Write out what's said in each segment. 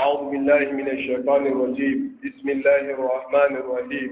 أعوذ بالله من الشيطان الرجيم بسم الله الرحمن الرحيم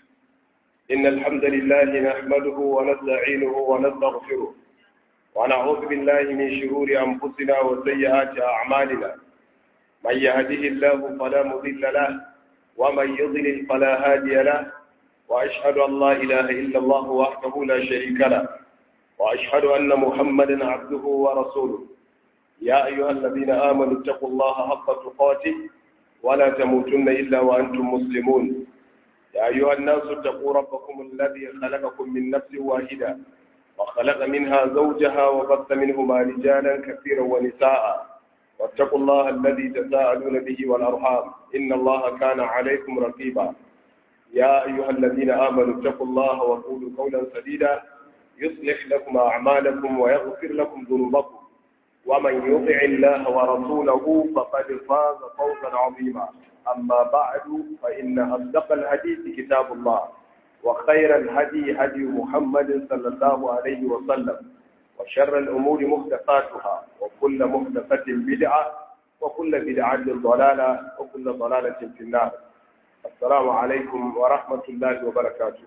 إن الحمد لله نحمده ونستعينه ونستغفره ونعوذ بالله من شرور أنفسنا وسيئات أعمالنا من يهده الله فلا مضل له ومن يضلل فلا هادي له وأشهد أن لا إله إلا الله وحده لا شريك له وأشهد أن محمدا عبده ورسوله يا أيها الذين آمنوا اتقوا الله حق تقاته ولا تموتن إلا وأنتم مسلمون يا أيها الناس اتقوا ربكم الذي خلقكم من نفس واحدة وخلق منها زوجها وبث منهما رجالا كثيرا ونساء واتقوا الله الذي تساءلون به والأرحام إن الله كان عليكم رقيبا يا أيها الذين آمنوا اتقوا الله وقولوا قولا سديدا يصلح لكم أعمالكم ويغفر لكم ذنوبكم ومن يطع الله ورسوله فقد فاز فوزا عظيما أما بعد فإن أصدق الحديث كتاب الله وخير الهدي هدي محمد صلى الله عليه وسلم وشر الأمور محدثاتها وكل محدثة بدعة وكل بدعة ضلالة وكل ضلالة في النار السلام عليكم ورحمة الله وبركاته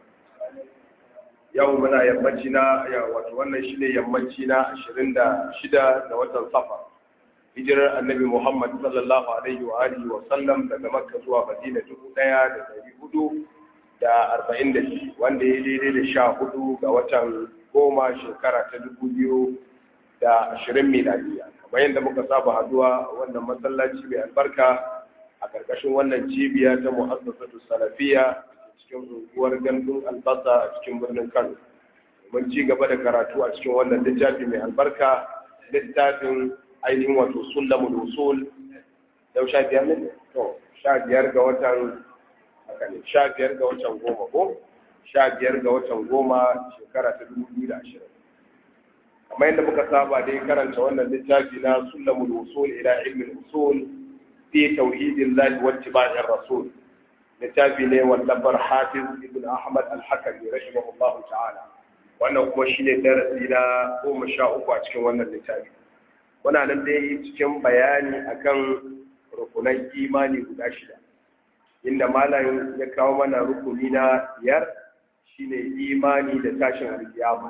yau muna yammaci na wato wannan shi ne yammaci na ashirin da shida da watan safar hijirar annabi muhammad sallallahu alaihi wa alihi wa sallam daga makka zuwa madina dubu ɗaya da dari hudu da arba'in da biyu wanda ya daidai da sha hudu ga watan goma shekara ta dubu biyu da ashirin miladiya kamar yadda muka saba haduwa wannan masallaci mai albarka a ƙarƙashin wannan cibiya ta mu'assasatu salafiya cikin unguwar gandun albasa a cikin birnin kano mun ci gaba da karatu a cikin wannan littafi mai albarka littafin ainihin wato sullamul usul yau sha biyar ne to sha biyar ga watan haka ne sha biyar ga watan goma ko sha biyar ga watan goma shekara ta dubu biyu da ashirin kamar yadda muka saba dai karanta wannan littafi na sullamul usul ila ilmin usul fi tauhidillahi wa ittiba'ir rasul littafi ne wallafar hafiz ibn ahmad al-hakami rahimahullah ta'ala wannan kuma shine darasi na goma sha uku a cikin wannan littafi muna nan dai cikin bayani akan rukunan imani guda shida inda malam ya kawo mana rukuni na biyar shine imani da tashin alkiyama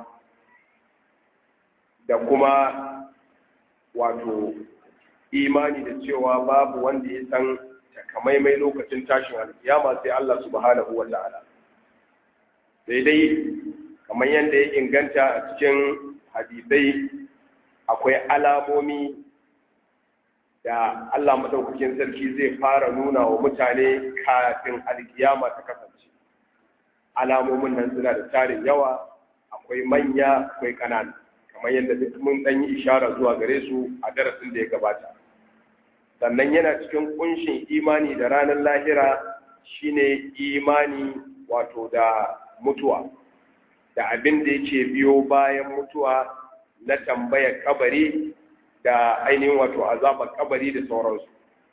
da kuma wato imani da cewa babu wanda ya san takamaimai lokacin tashin alkiyama sai Allah subhanahu wa ta'ala sai dai kamar yadda ya inganta a cikin hadisai akwai alamomi da Allah madaukakin sarki zai fara nuna wa mutane kafin alkiyama ta kasance alamomin nan suna da tarin yawa akwai manya akwai ƙanana kamar yadda duk mun ɗan yi ishara zuwa gare su a darasin da ya gabata sannan yana cikin kunshin imani da ranar lahira shine imani wato da mutuwa da abin da yake biyo bayan mutuwa na tambayar kabari da ainihin wato azabar kabari da sauransu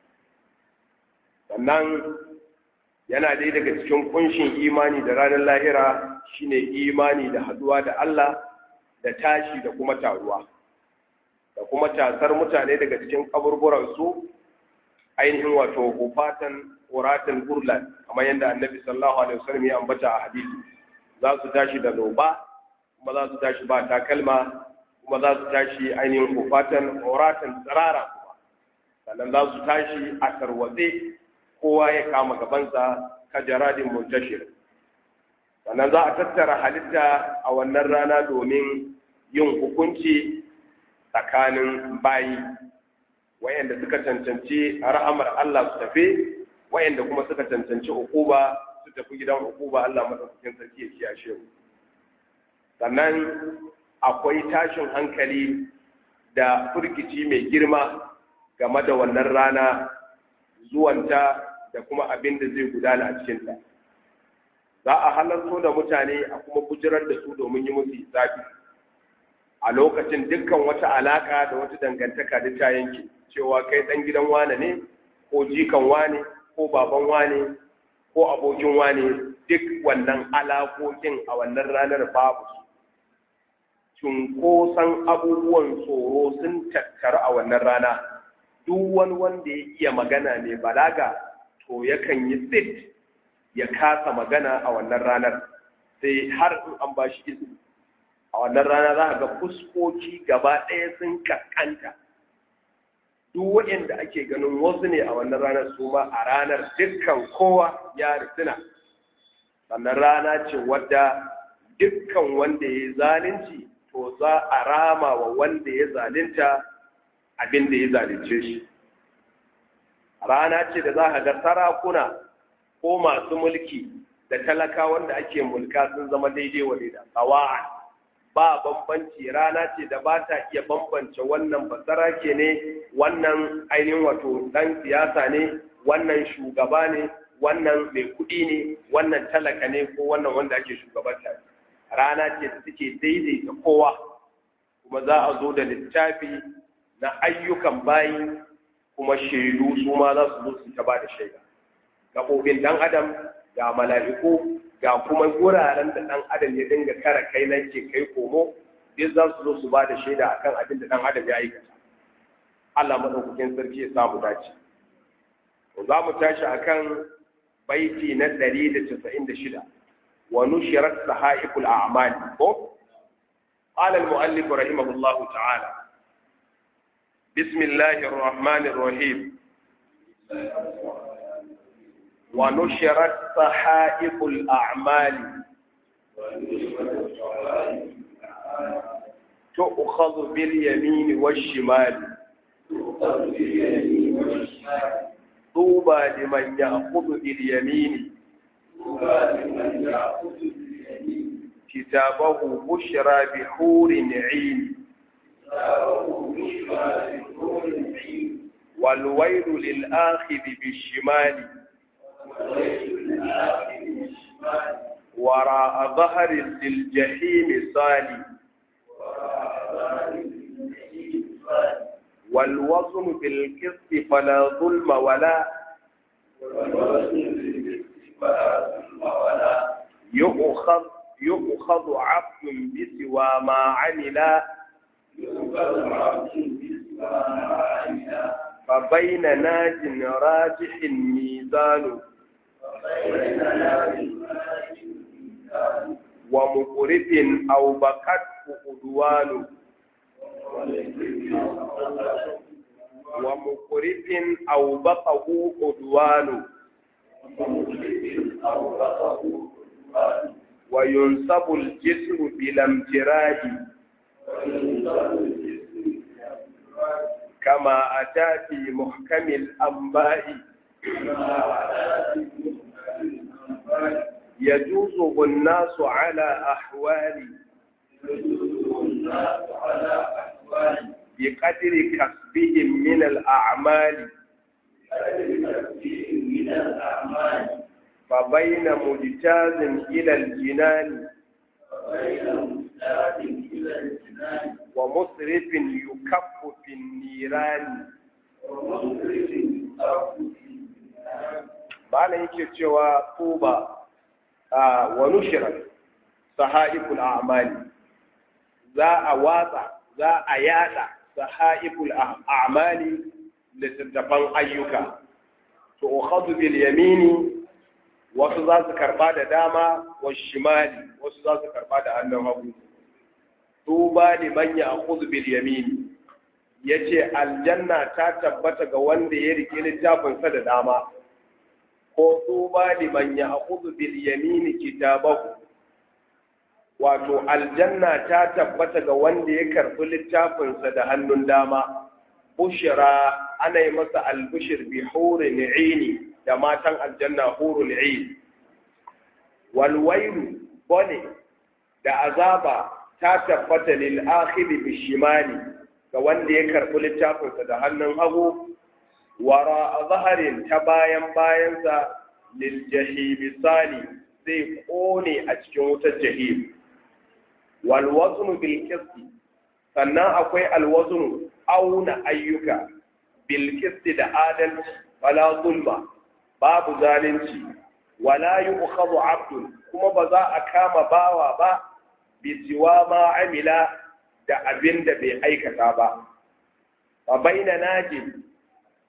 sannan yana dai daga cikin kunshin imani da ranar lahira shine imani da haduwa da Allah da tashi da kuma taruwa da kuma tasar mutane daga cikin kaburburansu ainihin wato hufatan uratan burlan kamar yadda annabi sallallahu alaihi wasallam ya ambata a hadisi za su tashi da loba kuma za su tashi ba takalma kuma za su tashi ainihin hufatan uratan tsirara kuma sannan za su tashi a tarwatse kowa ya kama gabansa kajaradin muntashir sannan za a tattara halitta a wannan rana domin yin hukunci tsakanin bayi wayanda suka cancanci rahamar Allah su tafi wayanda kuma suka cancanci ukuba su tafi gidan ukuba Allah madaukakin sarki ya kiyashe mu sannan akwai tashin hankali da furgici mai girma game da wannan rana zuwanta da kuma abin da zai gudana a cikinta za a halarto da mutane a kuma bujirar da su domin yi musu hisabi a lokacin dukkan wata alaka da wata dangantaka da ta yanke cewa kai dan gidan wane ne ko jikan wane ko baban wane ko abokin wane duk wannan alakokin a wannan ranar babu su cunkoson abubuwan tsoro sun tattaru a wannan rana duk wani wanda ya iya magana ne balaga to yakan yi tsit ya kasa magana a wannan ranar sai har in an ba shi izini a wannan rana za ga fuskoki gaba ɗaya sun kankanta duk waɗanda ake ganin wasu ne a wannan ranar su ma a ranar dukkan kowa ya risina sannan rana ce wadda dukkan wanda ya yi zalunci to za a rama wa wanda ya zalunta abin da ya zalunce shi rana ce da za a ga sarakuna ko masu mulki da talaka wanda ake mulka sun zama daidai wa da tsawa'an ba bambanci rana ce da ba ta iya bambance wannan basarake ne wannan ainihin wato dan siyasa ne wannan shugaba ne wannan mai kuɗi ne wannan talaka ne ko wannan wanda ake shugabanta rana ce da take daidaita kowa kuma za a zo da littafi na ayyukan bayi kuma shaidu su ma za su zo su ta ba da shaida gaɓoɓin ɗan adam ga mala'iku ga kuma wuraren da ɗan adam ya dinga kara kai nan ke kai komo duk za su zo su ba da shaida akan abin da ɗan adam ya aikata Allah maɗaukakin sarki ya samu dace za mu tashi akan baiti na ɗari da casa'in da shida wa nushirat sahaiful a'mali ko قال المؤلف رحمه الله تعالى بسم الله الرحمن الرحيم ونشرت صحائف الأعمال تؤخذ باليمين والشمال طوبى لمن يأخذ باليمين كتابه بشرى بحور عين والويل للآخذ بالشمال وراء ظهر للجحيم صالي والوزن بالقسط فلا ظلم ولا يؤخذ يؤخذ عبد بسوى ما عمل فبين ناج راجح ميزان ومقرف أو بكته أدوان ومقرف أو بقه أدوان وينصب الجسر بلا امتراج كما أتى في محكم الأنباء يجوز الناس على أحوال بقدر كسبهم من الأعمال فبين مجتاز إلى الجنان ومسرف يكف في النيران malam yake cewa tuba wa nushira sahaiful a'mali za a watsa za a yada sahaiful a'mali littattafan ayyuka to ukhadhu bil yamini wasu za su karba da dama wa shimali wasu za su karba da hannun hagu tuba liman ya'khudhu bil yamini yace aljanna ta tabbata ga wanda ya rike littafinsa da dama ko tuba liman ya'khudhu bil yamini kitabahu wato aljanna ta tabbata ga wanda ya karbi littafinsa da hannun dama bushira ana yi masa albushir bi hurin ini da matan aljanna hurul ain wal wailu bone da azaba ta tabbata lil akhiri bi shimali ga wanda ya karbi littafinsa da hannun hagu wara zaharin ta bayan bayansa lil jahim sali zai kone a cikin wutar jahim wal waznu bil qisti sannan akwai al waznu auna ayyuka bil qisti da adalci wala zulma babu zalunci wala yu'khadhu 'abdun kuma ba za a kama bawa ba bi siwa ma amila da abin da bai aikata ba fa baina najin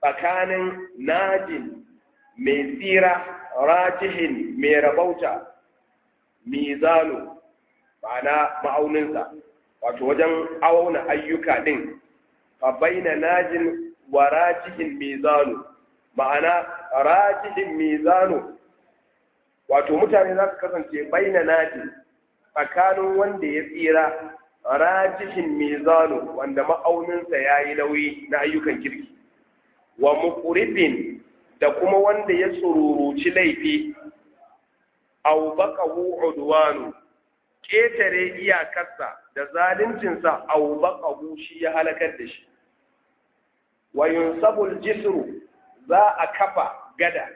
tsakanin najin mai tsira rajihin mai rabauta mizanu ma'ana ma'auninsa wato wajen auna ayyuka din fa baina najin wa rajihin mizanu ma'ana rajihin mizanu wato mutane za su kasance baina najin tsakanin wanda ya tsira rajihin mizanu wanda ma'auninsa ya yi nauyi na ayyukan kirki wa muqribin da kuma wanda ya tsururuci laifi aw baqahu udwanu ketare iyakarsa da zaluncinsa aw baqahu shi ya halakar da shi wa yunsabul jisru za a kafa gada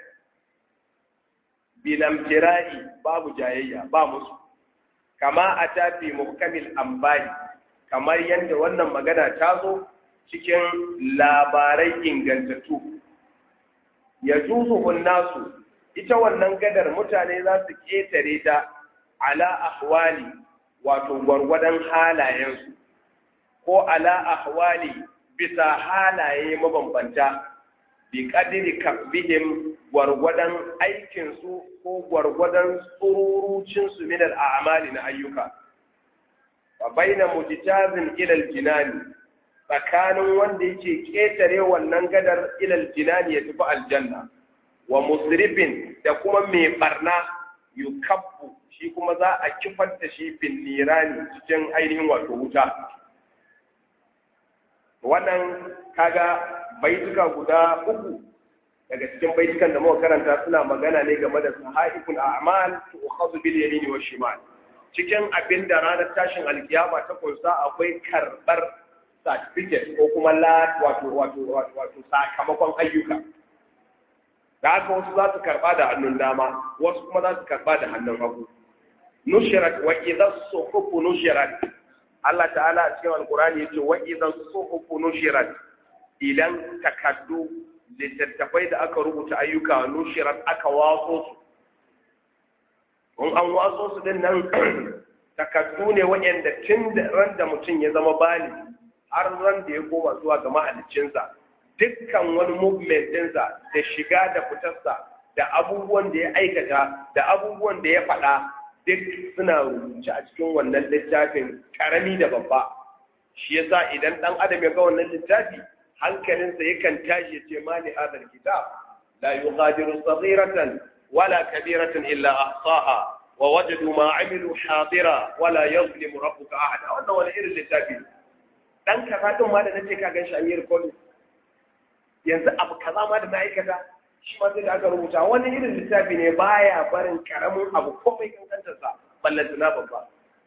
bilamtira'i babu jayayya ba musu kama a tafi muhkamil ambayi kamar yadda wannan magana ta zo cikin labarai ingantattu ya juzu nasu ita wannan gadar mutane za su ƙetare ta ala ahwali wato gwargwadon halayensu ko ala ahwali bisa halaye mabambanta bi kadiri kasbihim gwargwadon aikinsu ko gwargwadon tsururucinsu min al'amali na ayyuka fa baina mujtazin ila jinani tsakanin wanda yake ketare wannan gadar ilal jinani ya tafi aljanna wa musrifin da kuma mai barna yukabbu shi kuma za a kifar da shi bin nirani cikin ainihin wato wuta wannan kaga baituka guda uku daga cikin baitukan da muka karanta suna magana ne game da sahaiful a'mal tu'khadhu bil yamin wa shimal cikin abin da ranar tashin alkiyama ta kunsa akwai karbar certificate ko kuma la wato wato wato sakamakon ayyuka da haka wasu za su karba da hannun dama wasu kuma za su karba da hannun hagu nushirat wa idha suhufu nushirat Allah ta'ala a cikin alkurani yace wa idha suhufu nushirat idan takaddu littattafai da aka rubuta ayyuka nushirat aka watso su in an watso su din nan takaddu ne waɗanda tun da ran da mutum ya zama bali har ran da ya koma zuwa ga mahaliccinsa dukkan wani movement ɗinsa da shiga da fitarsa da abubuwan da ya aikata da abubuwan da ya faɗa duk suna rubuce a cikin wannan littafin karami da babba shi yasa idan ɗan adam ya ga wannan littafi hankalinsa yakan tashi ya ce ma li hadal kitab la yughadiru saghiratan wala kabiratan illa ahsaha wa wajadu ma amilu hadira wala yazlimu rabbuka ahada wannan wani irin littafi dan kaza din ma da nace ka ganshi an yi recording yanzu abu kaza ma da na aikata shi ma sai da aka rubuta wani irin littafi ne baya barin karamin abu komai kankantar sa ballanta na babba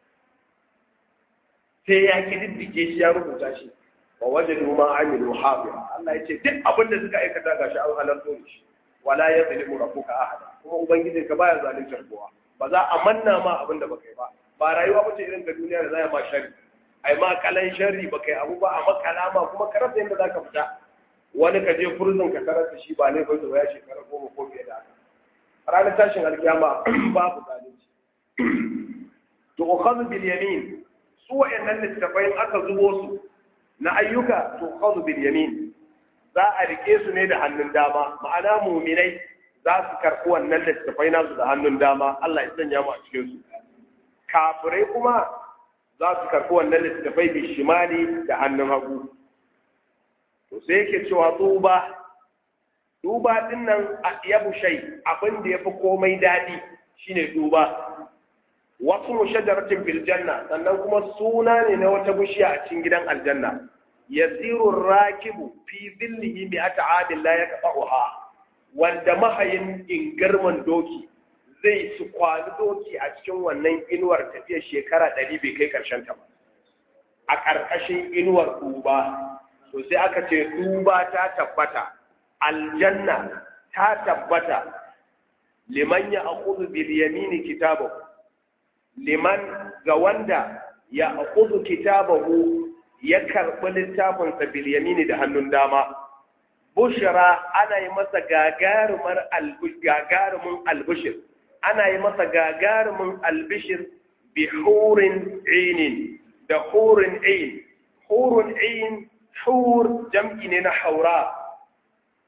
sai ya kididdige shi ya rubuta shi wa wajadu ma amilu hadira Allah ya ce duk abin da suka aikata gashi an halarto shi wala yazlimu rabbuka ahada kuma ubangijinka baya zaluntar kowa ba za a manna ma abin da baka yi ba ba rayuwa ba ce irin ta duniya da za a ma shari ai ma kalan sharri baka yi abu ba a makala ma kuma ka rasa yadda za ka fita wani ka je furzin ka tarar da shi ba ne bai da ya shekara goma ko fiye da haka ranar tashin alkiyama babu zalunci to ukhadhu bil yamin su wayannan littafai aka zubo su na ayyuka to ukhadhu bil yamin za a rike su ne da hannun dama ma'ana muminai za su karɓi wannan littattafai nasu da hannun dama Allah ya sanya mu a cikin su kafirai kuma za su karɓi wannan littattafai bi shimali da hannun hagu to sai yake cewa tuba tuba din nan yabu shay abin da yafi komai dadi shine tuba wasu mushajaratin fil janna sannan kuma suna ne na wata bishiya a cikin gidan aljanna yasiru rakibu fi dhillihi bi at'adin la yaqta'uha wanda mahayin ingarman doki zai su kwani doki a cikin wannan inuwar tafiyar shekara ɗari bai kai ƙarshen ta ba a ƙarƙashin inuwar duba to sai aka ce duba ta tabbata aljanna ta tabbata liman ya akuzu bil yamini kitabahu liman ga wanda ya akuzu kitabahu ya karɓi littafinsa bil yamini da hannun dama bushra ana yi masa gagarumar gagarumin albishir ana yi masa gagarumin albishir bi hurin ainin da hurin ain hurun ain hur jam'i ne na haura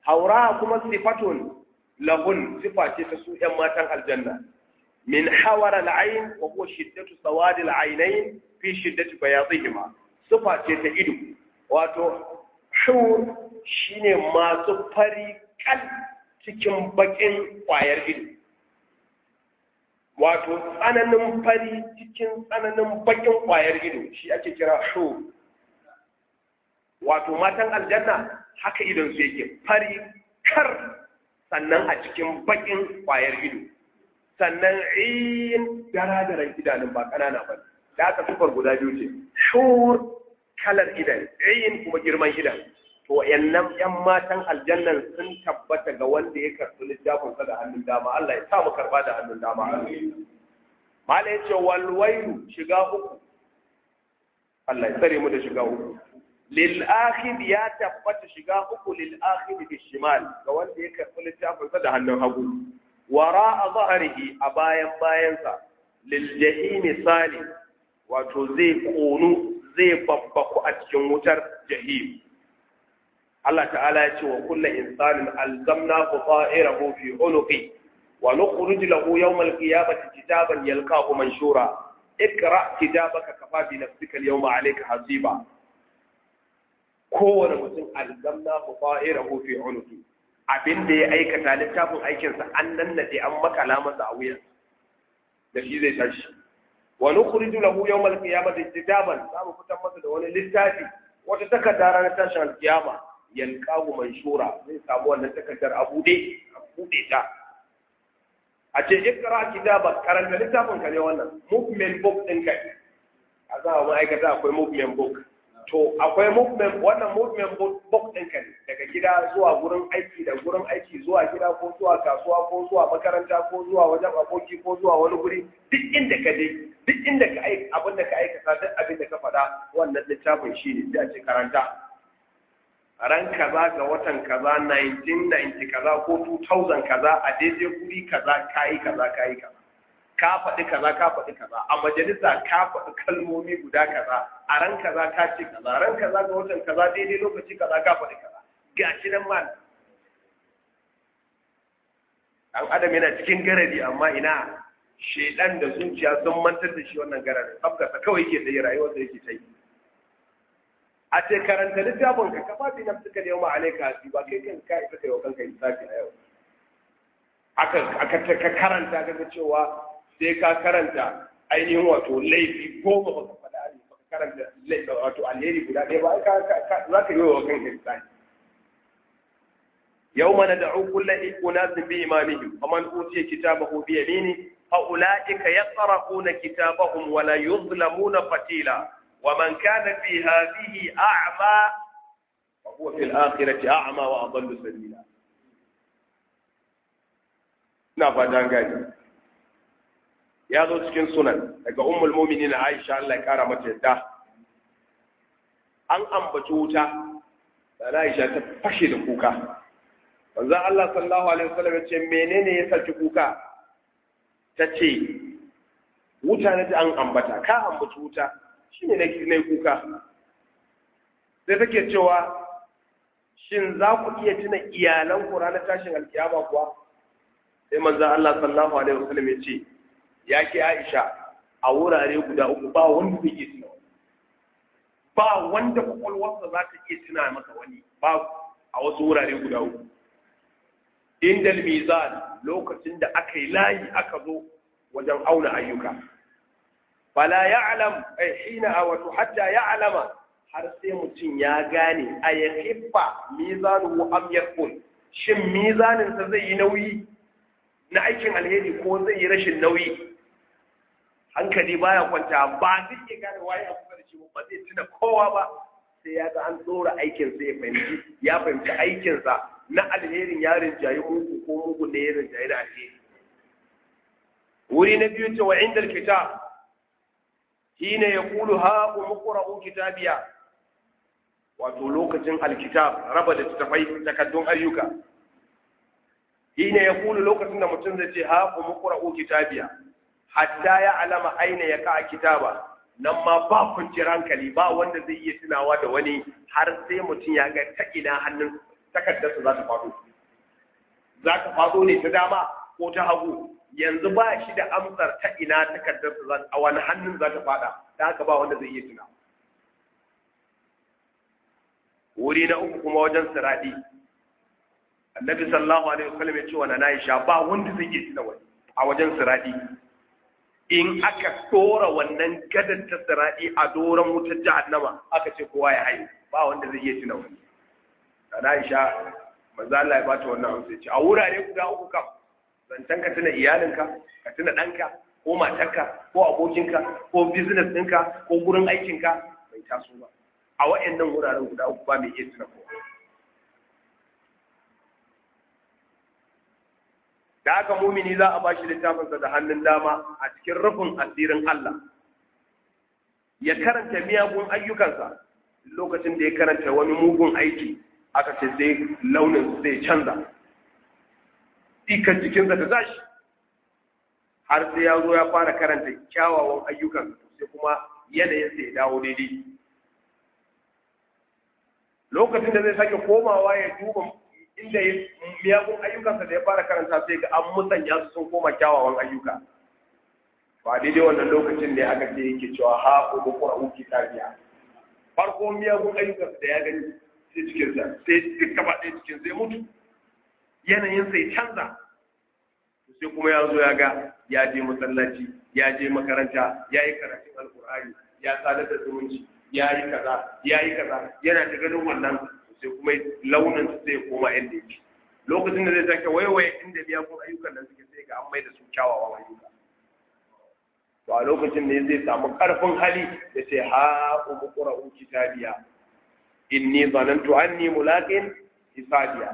haura kuma sifatun lahun sifa ce ta su ‘yan matan aljanna min hawar al'ain wa huwa shiddatu sawadi al'ainain fi shiddati bayadihima sifa ce ta ido wato shur shine masu fari kal cikin bakin kwayar ido wato tsananin fari cikin tsananin bakin kwayar ido shi ake kira shur wato matan aljanna haka idon su yake fari kar sannan a cikin bakin kwayar ido sannan in daradaran idanun ba ƙanana ba da aka sufar guda biyu ce shur kalar idan in kuma girman idan to wayannan yan matan aljannan sun tabbata ga wanda ya karɓi littafin sa da hannun dama Allah ya sa mu karba da hannun dama mala yace wal wailu shiga uku Allah ya tsare mu da shiga uku lil akhir ya tabbata shiga uku lil akhir bi shimal ga wanda ya karɓi littafin sa da hannun hagu wara zahrihi a bayan bayansa lil jahim sali wato zai konu zai babbaku a cikin wutar jahim Allah ta'ala ya ce wa kullu insanin alzamnahu ta'irahu fi unuqi wa nukhrij lahu yawm al-qiyamati kitaban yalqahu manshura ikra kitabaka kafa bi nafsika al-yawma alayka hasiba kowane mutum alzamnahu ta'irahu fi unuqi abinda ya aikata littafin aikinsa an nannade an makala masa a wuyan da shi zai tashi wa nukhrij lahu yawm al-qiyamati kitaban za mu fitar masa da wani littafi wata takarda ranar tashin al-qiyama yalqahu manshura zai samu wannan takardar a bude a bude ta a ce ikra kitaba karanta littafin ka ne wannan movement book din ka a za mu aikata akwai movement book to akwai movement wannan movement book din ka ne daga gida zuwa gurin aiki da gurin aiki zuwa gida ko zuwa kasuwa ko zuwa makaranta ko zuwa wajen aboki ko zuwa wani guri duk inda ka je duk inda ka aika abin da ka aikata duk abin da ka faɗa wannan littafin shi ne sai a ce karanta ran kaza ga watan kaza 1990 kaza ko 2000 kaza a daidai guri kaza kayi kaza kayi kaza ka faɗi kaza ka faɗi kaza a majalisa ka faɗi kalmomi guda kaza a ran kaza ka ce kaza ran kaza ga watan kaza daidai lokaci kaza ka faɗi kaza gashi nan ma dan adam yana cikin garadi amma ina shedan da zuciya sun mantar da shi wannan garadin sabgasa kawai yake da rayuwar da yake ta yi a ce karanta littafin ka kafa bi na suka yau ma'alaika hasi ba kai kan ka isa kai wa kanka lissafi a yau aka ka karanta kaga cewa sai ka karanta ainihin wato laifi goma ba ka faɗa ne ba ka karanta wato alheri guda ɗaya ba za ka yi wa kanka lissafi yau mana da kulla unasin bi imamihim faman utiya kitabahu bi yamini fa ulaika yaqra'una kitabahum wa la yuzlamuna fatila ومن كان في هذه أعمى فهو في الآخرة أعمى وأضل سبيلا na fatan gani ya zo cikin sunan daga ummul mu'minin Aisha Allah ya kara mata yadda an ambaci wuta da Aisha ta fashe da kuka manzo Allah sallallahu alaihi wasallam ya ce menene ya saki kuka ta ce wuta ne an ambata ka ambaci wuta shi ne na kuka sai take cewa shin za ku iya tuna iyalan ku ranar tashin alkiyama kuwa sai manzo Allah sallallahu alaihi wasallam ya ce ya ke Aisha a wurare guda uku ba wanda zai iya tuna ba wanda kwakwalwarsa za ta iya tuna masa wani ba a wasu wurare guda uku indal mizan lokacin da aka yi layi aka zo wajen auna ayyuka fala ya'lam ay hina wato hatta ya'lama har sai mutum ya gane a ya hiffa mizanuhu am yakun shin mizanin sa zai yi nauyi na aikin alheri ko zai yi rashin nauyi hankali baya kwanta ba zai iya gane waye a kusa da shi ba zai tuna kowa ba sai ya ga an tsora aikin sa ya fahimci ya fahimci aikin sa na alherin ya rinjayi mugu ko mugu ne ya rinjayi da alheri wuri na biyu ce wa indal kitab hina ya kulu ha umqra'u kitabiya wato lokacin alkitab raba da tafai takaddun ayyuka hina ya kulu lokacin da mutum zai ce ha umqra'u kitabiya hatta ya alama aina ya ka kitaba nan ma ba kwanciyar hankali ba wanda zai iya tunawa da wani har sai mutum ya ga ta ina hannun takardarsa za ta faɗo za ta faɗo ne ta dama ko ta hagu yanzu ba shi da amsar ta ina takardarsa za a wani hannun za ta faɗa da haka ba wanda zai iya tuna wuri na uku kuma wajen siradi annabi sallallahu alaihi wasallam ya ce wa na Aisha ba wanda zai iya tuna wani a wajen siradi in aka dora wannan gadar ta siradi a doron wutar jahannama aka ce kowa ya haye ba wanda zai iya tuna wani na Aisha manzo Allah ya bata wannan amsa ce a wurare guda uku kam zancen ka tuna iyalinka ka tuna ɗanka ko matarka ko abokinka ko business ɗinka ko gurin aikinka bai taso ba a wa'annan wuraren guda uku ba mai iya tuna kowa da haka mumini za a ba shi littafinsa da hannun dama a cikin rufin asirin Allah ya karanta miyagun ayyukansa lokacin da ya karanta wani mugun aiki aka ce sai launin zai canza ikan jikinsa ta tashi har sai ya zo ya fara karanta kyawawan ayyukan sai kuma yanayinsa ya dawo daidai lokacin da zai sake komawa ya duba inda miyagun ayyukansa da ya fara karanta sai ga an musanya su sun koma kyawawan ayyuka ba daidai wannan lokacin ne aka ce yake cewa ha ko kura uki tabiya farko miyagun ayyukansa da ya gani sai cikinsa sai duk gaba ɗaya cikin sai mutu yanayin sai canza sai kuma ya zo ya ga ya je masallaci ya je makaranta ya yi karatun alkur'ani ya sadar da zumunci ya yi kaza ya yi kaza yana da ganin wannan sai kuma launin su sai koma inda yake lokacin da zai sake waiwaye inda miyagun ayyukan nan suke sai ga an mai da su kyawawan ayyuka to a lokacin ne zai samu karfin hali da ce ha umu qra'u kitabiya inni zanantu anni mulaqin hisabiya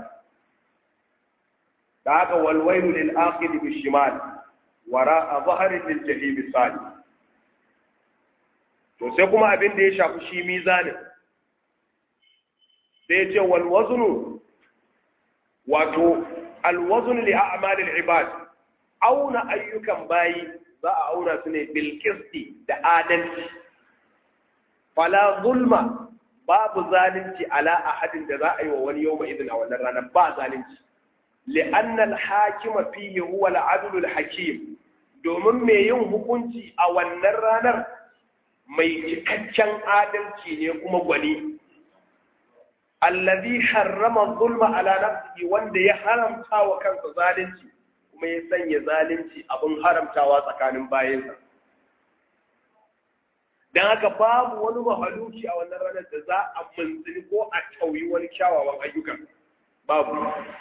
da haka wal wailu lil aqil bi shimal wara dhahri lil jahim sali to sai kuma abin da ya shafi shi mizanin sai ce wal waznu wato al wazn li a'mal al ibad auna ayyukan bayi za a auna su ne bil qisti da adalci fala zulma babu zalunci ala ahadin da za a yi wa wani yau idin a wannan ranar ba zalunci li'anna al-hakima fihi huwa al-adl al-hakim domin mai yin hukunci a wannan ranar mai cikakken adalci ne kuma gwani allazi harrama zulma ala nafsihi wanda ya haramta wa kansa zalunci kuma ya sanya zalunci abin haramtawa tsakanin bayansa don haka babu wani mahaluki a wannan ranar da za a manzini ko a tauyi wani kyawawan ayyukan babu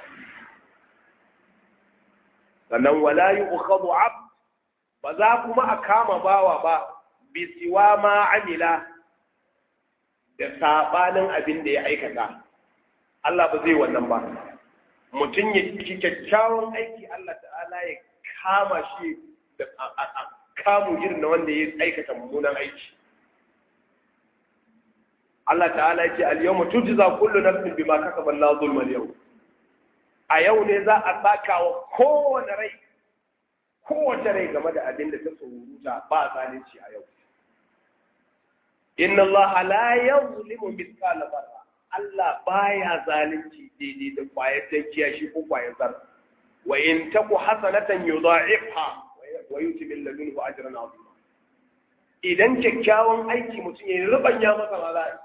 sannan wala yi ukhadu ab ba za kuma a kama bawa ba bisiwa ma amila da sabanin abin da ya aikata Allah ba zai wannan ba mutum ya kyakkyawan aiki Allah ta'ala ya kama shi da kamu irin na wanda ya aikata mummunan aiki Allah ta'ala ya ce al-yawma tujza kullu nafsin bima kasabat la zulma al-yawm a yau ne za a saka wa kowane rai kowace rai game da abin da ta tsoruta ba zalunci a yau inna Allah la yuzlimu mithqala dharra Allah baya zalunci daidai da kwayar tankiya shi ko kwayar zarra wa in taku hasanatan yudha'ifha wa yuti min ladunhu ajran 'azima idan kyakkyawan aiki mutum ya rubanya masa mala'i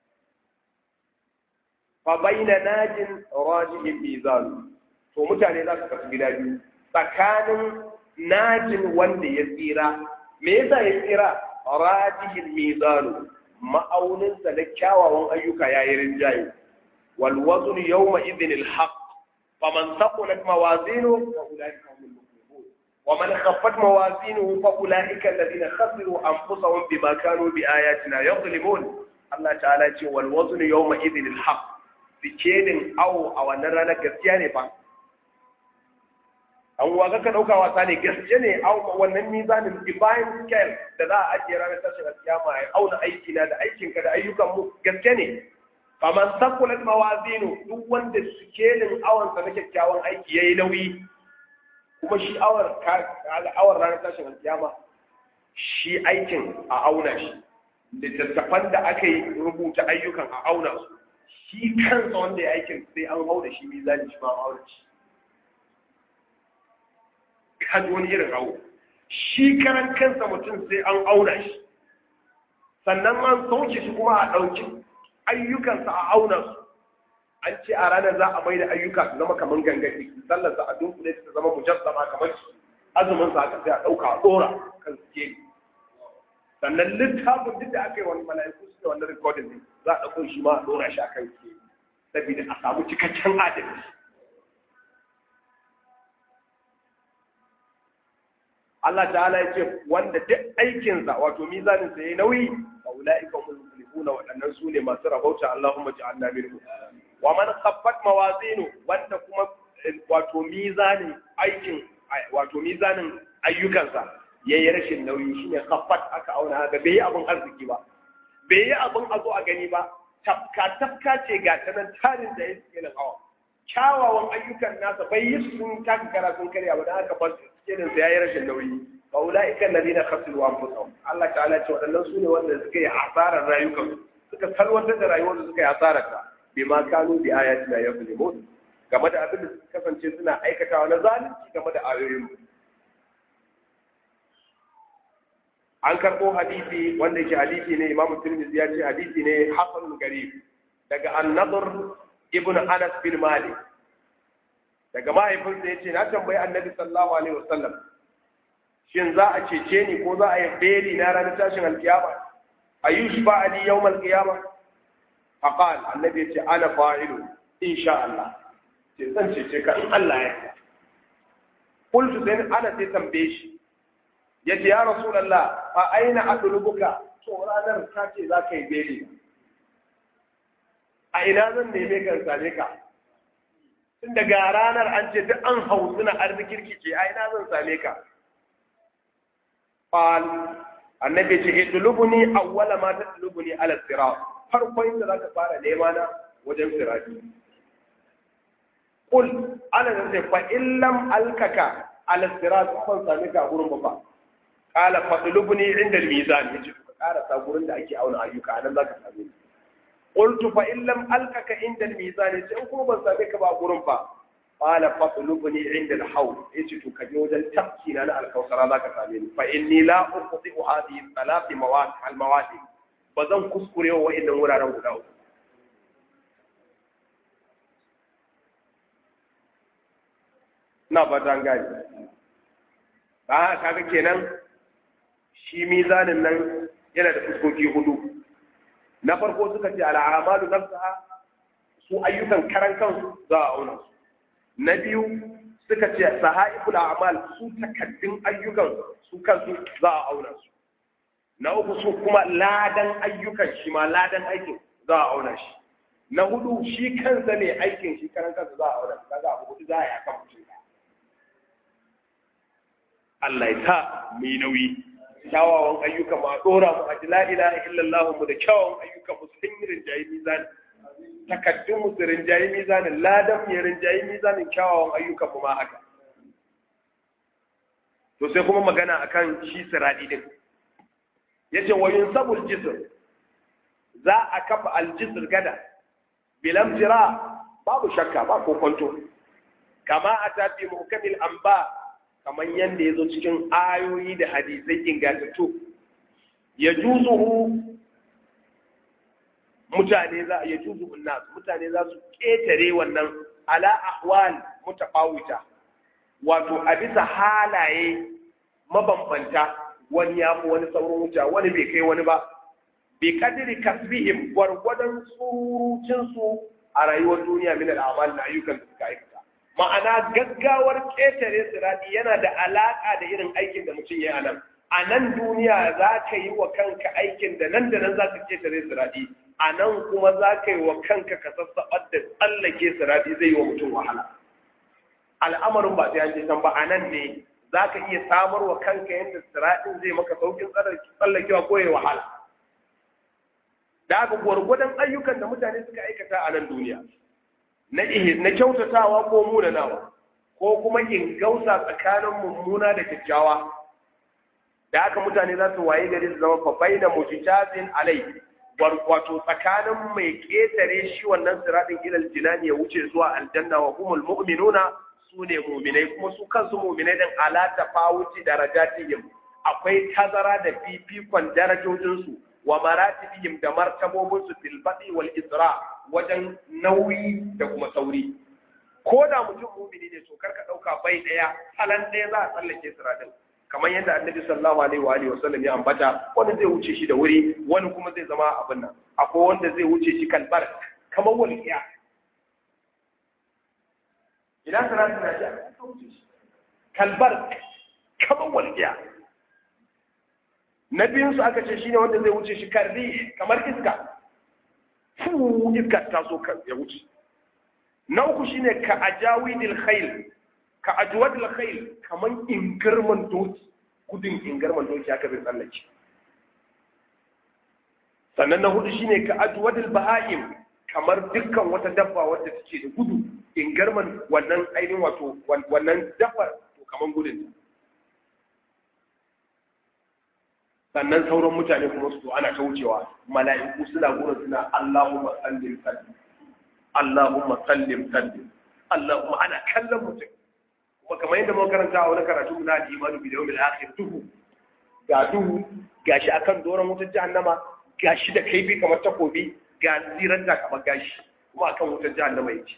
fa baina najin rajihin mizan to mutane za su kasu gida biyu tsakanin najin wanda ya tsira me yasa ya tsira rajihin mizan ma'auninsa na kyawawan ayyuka yayi rinjaye wal wazn yawma idhin al haqq faman thaqulat mawazinuhu fa ulaika humul muflihun ومن خفت موازينه فأولئك الذين خسروا أنفسهم بما كانوا بآياتنا يظلمون الله تعالى يقول والوزن يومئذ الحق sikelin awo a wannan ranar gaskiya ne fa an waga ka ɗauka wasa ne gaskiya ne awo wannan mizanin divine scale da za a ajiye ranar tashin alkiyama ya auna aiki na da aikinka da ayyukan mu gaskiya ne faman sakulat mawazinu duk wanda sikelin awon sa na kyakkyawan aiki yayi nauyi kuma shi awar awar ranar tashin alkiyama shi aikin a auna shi littattafan da aka yi rubuta ayyukan a auna su shi kansa wanda ya aikin sai an hau da shi mizani shi ma hau da shi kan wani irin hau shi karan kansa mutum sai an auna shi sannan an sauke shi kuma a ɗauki ayyukansa a auna su an ce a ranar za a mai da ayyuka su zama kamar gangaki sallarsa a dunkule ta zama mujassama kamar azumin sa aka sai a ɗauka a ɗora kan suke sannan littafin duk da aka yi wani mala'iku su da wannan rikodin ne za a ɗauko shi ma a ɗora shi a kan suke saboda a samu cikakken adalci Allah ta'ala ya ce wanda duk aikinsa wato mizanin sa yayi nauyi fa ulaika hum muflihuna waɗannan su ne masu rabauta Allahumma ja'alna minhum wa man khaffat mawazinu wanda kuma wato mizanin aikin wato mizanin ayyukansa yayi rashin nauyi shine khaffat aka auna ga bai yi abin arziki ba bai yi abin a zo a gani ba tafka tafka ce ga ta nan tarin da yake nan hawa kyawawan ayyukan nasa bai yi sun taka kara sun karya ba dan haka ba irin sa yayi rashin nauyi fa ulaika alladhina khasiru anfusahum Allah ta'ala ce wadannan sune wanda suka yi asarar rayukan suka salwantar da rayuwar da suka yi asarar ta bima kanu bi ayatina yuzlimun game da abin da suka kasance suna aikatawa na zalunci game da ayoyin mu an karɓo hadisi wanda yake hadisi ne imamu tirmidhi ya ce hadisi ne hasanul garib daga an-nadr ibn anas bin malik daga mahaifinsa ya ce na tambayi annabi sallallahu alaihi wasallam shin za a cece ni ko za a yi beli na ranar tashin alkiyama ayush ba ali yawm alkiyama faqal annabi ya ce ana fa'ilu insha Allah ce zan cece ka in Allah ya yarda qultu sai ana sai tambaye shi yace ya rasulullah fa aina adlubuka to ranar ka ce za ka yi beli a ina zan neme ka same ka tun daga ranar an ce duk an hau suna arzikirki ce a ina zan same ka qal annabi ce idlubuni awwala ma tadlubuni ala sirat farko inda zaka fara nema na wajen sirati qul ana zan fa in lam alkaka ala sirat ban same ka gurin ba qala fadlubuni inda al-mizan yace ka karasa gurin da ake auna ayyuka nan zaka same ni قلت فإن لم ألقك عند الميزان سأكون بسابك بأقرن فا قال فاطلبني عند الحوض إيش تكجوجا تبكي أنا الكوثر ذاك سامين فإني لا أخطئ هذه الثلاث مواد المواد بزن كسكري وإن ورا غداو na fatan gani ba kaga kenan shi mizanin nan yana da fuskoki hudu na farko suka ce al'amalu nafsaha su ayyukan karan kansu za a auna su na biyu suka ce sahaiful a'mal su takaddun ayyukan su kansu za a auna su na uku su kuma ladan ayyukan shi ma ladan aikin za a auna shi na hudu shi kansa ne aikin shi karan kansa za a auna shi kaga abu hudu za a yi akan mutum Allah ya sa mu yi nauyi kyawawan ayyuka ma dora mu a la ilaha illallah mu da kyawawan ayyuka mu sun yi rinjayi mizani takaddun mu su rinjayi mizanin ladan mu rinjayi mizanin kyawawan ayyuka mu ma haka to sai kuma magana akan shi siradi din yace wa yunsabul jisr za a kafa aljisr gada bilam jira babu shakka ba ko kwanto kama atabi muhkamil anba kamar yadda ya zo cikin ayoyi da hadisai ingantattu ya juzuhu mutane za ya juzuhu nas mutane za su ƙetare wannan ala ahwal mutafawita wato a bisa halaye mabambanta wani ya fi wani sauran wuta wani bai kai wani ba bi kadiri kasbihim gwargwadon surucinsu a rayuwar duniya min al'amal na ayyukan da suka aikata ma'ana gaggawar ƙetare siradi yana da alaƙa da irin aikin da mutum ya yi a nan a nan duniya za ka yi wa kanka aikin da nan da nan za ka ƙetare siradi a nan kuma za ka yi wa kanka ka sassaɓar da tsallake siradi zai yi wa mutum wahala al'amarin ba sai an je can ba a nan ne za ka iya samar wa kanka yadda siradin zai maka saukin tsallakewa ko ya wahala da aka gwargwadon ayyukan da mutane suka aikata a nan duniya na kyautatawa ko munanawa ko kuma in gausa tsakanin mummuna da kyakkyawa da aka mutane za su waye gari su zama fafai na mujitazin alai wato tsakanin mai ketare shi wannan siratin ilal jinani ya wuce zuwa aljanna wa humul mu'minuna su ne mu'minai kuma su kansu mu'minai din ala tafawuti darajatihim akwai tazara da fifikon darajojinsu wa maratibihim da martabobinsu fil badi wal isra wajen nauyi da kuma sauri ko da mutum mumini ne to karka dauka bai daya halan daya za a tsallake siratin kamar yadda annabi sallallahu alaihi wa alihi wasallam ya ambata wani zai wuce shi da wuri wani kuma zai zama abin nan akwai wanda zai wuce shi kalbar kamar walƙiya ina siratin na ji kalbar kamar walƙiya na biyun su aka ce shine wanda zai wuce shi karri kamar iska fu iska ta so ya wuce na uku shine ka ajawidil khayl ka ajwadil khayl kaman ingirman doki gudun ingirman doki haka zai tsallake sannan na hudu shine ka ajwadil baha'im kamar dukkan wata dabba wadda take da gudu ingirman wannan ainihin wato wannan dabbar to kaman gudun sannan sauran mutane kuma su ana ta wucewa mala'iku suna gurin suna Allahumma sallim sallim Allahumma sallim sallim Allahumma ana kallon mutum kuma kamar yadda muka karanta a wani karatu na al-imanu bi yawmil akhir duhu ga duhu gashi akan doron wutar jahannama gashi da kaifi kamar takobi ga tsiran da kamar gashi kuma akan wutar jahannama yake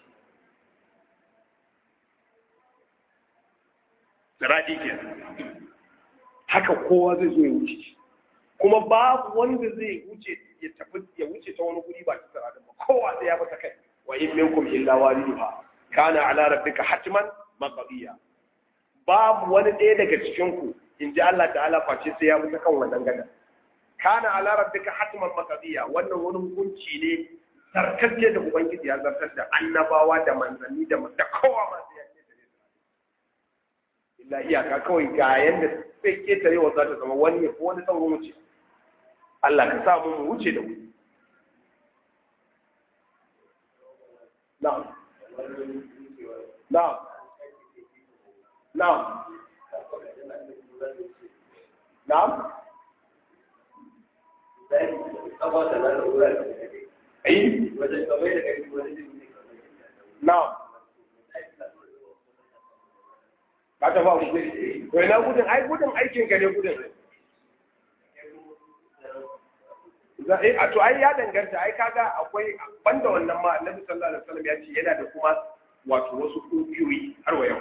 Siradi ke haka kowa zai zo ya wuce kuma babu wanda zai wuce ya tafi ya wuce ta wani guri ba ta siradin ba kowa sai ya bata kai wa in minkum illa waliduha kana ala rabbika hatman maqdiya babu wani ɗaya daga cikin ku in ji Allah ta'ala face sai ya mutu kan wannan gada kana ala rabbika hatman maqdiya wannan wani hukunci ne zartacce da ubangiji ya zartar da annabawa da manzanni da da kowa ma sai ya ce da illa iyaka kawai ga yanda sai ketarewa za ta zama wani ko wani sauran wuce Allah ka samu mu wuce da wuri na'am na'am na'am na'am ai na'am ka ta ba gudun to ina gudun ai gudun aikin ka ne gudun za a to ai ya danganta ai kaga akwai banda wannan ma annabi sallallahu alaihi wasallam ya ce yana da kuma wato wasu kungiyoyi har wa yau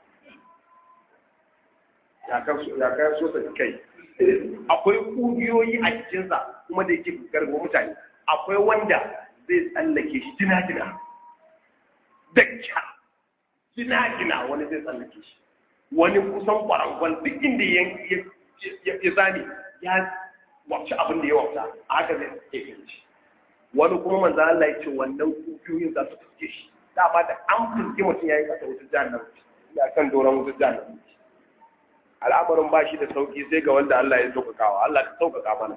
ya kan so ya kan so ta kai akwai kungiyoyi a cikin sa kuma da yake garba mutane akwai wanda zai tsallake shi jina-jina dakka jina-jina wani zai tsallake shi wani kusan kwarangwal duk inda ya zane ya wacce abin da ya wauta a haka zai ke shi wani kuma manzan Allah ya ce wannan kufiyoyin za su fuske shi dama da an fuske mutum ya yi kasa wutar jahannam ya kan doron wutar jahannam al'amarin ba shi da sauki sai ga wanda Allah ya sauƙaƙawa Allah ka sauƙaƙa mana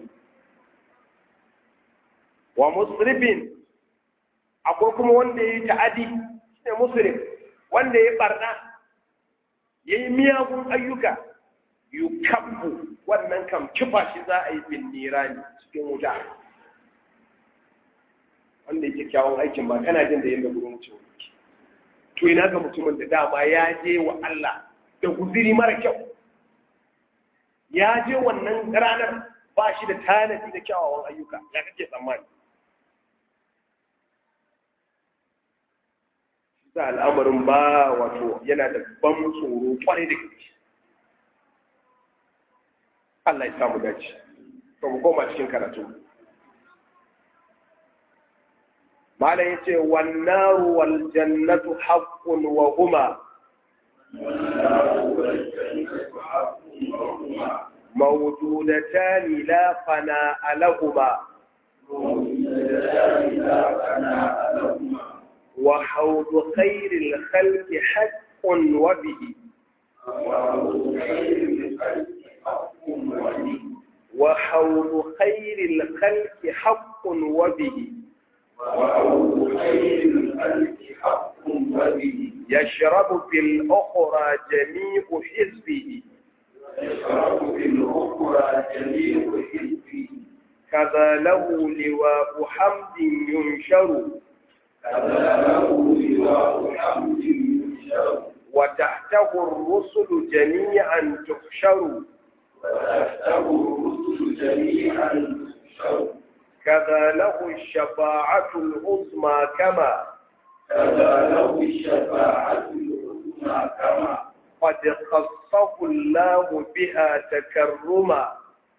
wa musrifin akwai kuma wanda ya yi ta'adi shine musrif wanda ya barna ya yi miyagun ayyuka yukabbu wannan kam kifa shi za a yi bin nirani cikin wuta wanda yake kyawun aikin ba kana jin da yadda gurin wuce wuce to ina ga mutumin da dama ya je wa Allah da guziri mara kyau ya je wannan ranar ba shi da tanadi da kyawawan ayyuka ya kake tsammani sa al'amarin ba wato yana da ban tsoro kwarai da gaske Allah ya samu dace to mu koma cikin karatu mala yace wan naru wal jannatu haqqun wa huma موجودتان لا فناء لهما وحوض خير الخلق حق وبه وحوض خير الخلق حق وبه يشرب في الأخرى جميع حزبه يشرب في الأخرى جميع حزبه كذا له لواء حمد ينشر كذا له لواء حمد ينشر وتحته الرسل جميعا تحشر وتحته الرسل جميعا تحشر كذا له الشفاعة العظمى كما كذا له الشفاعة العظمى كما قد خصه الله بها تكرما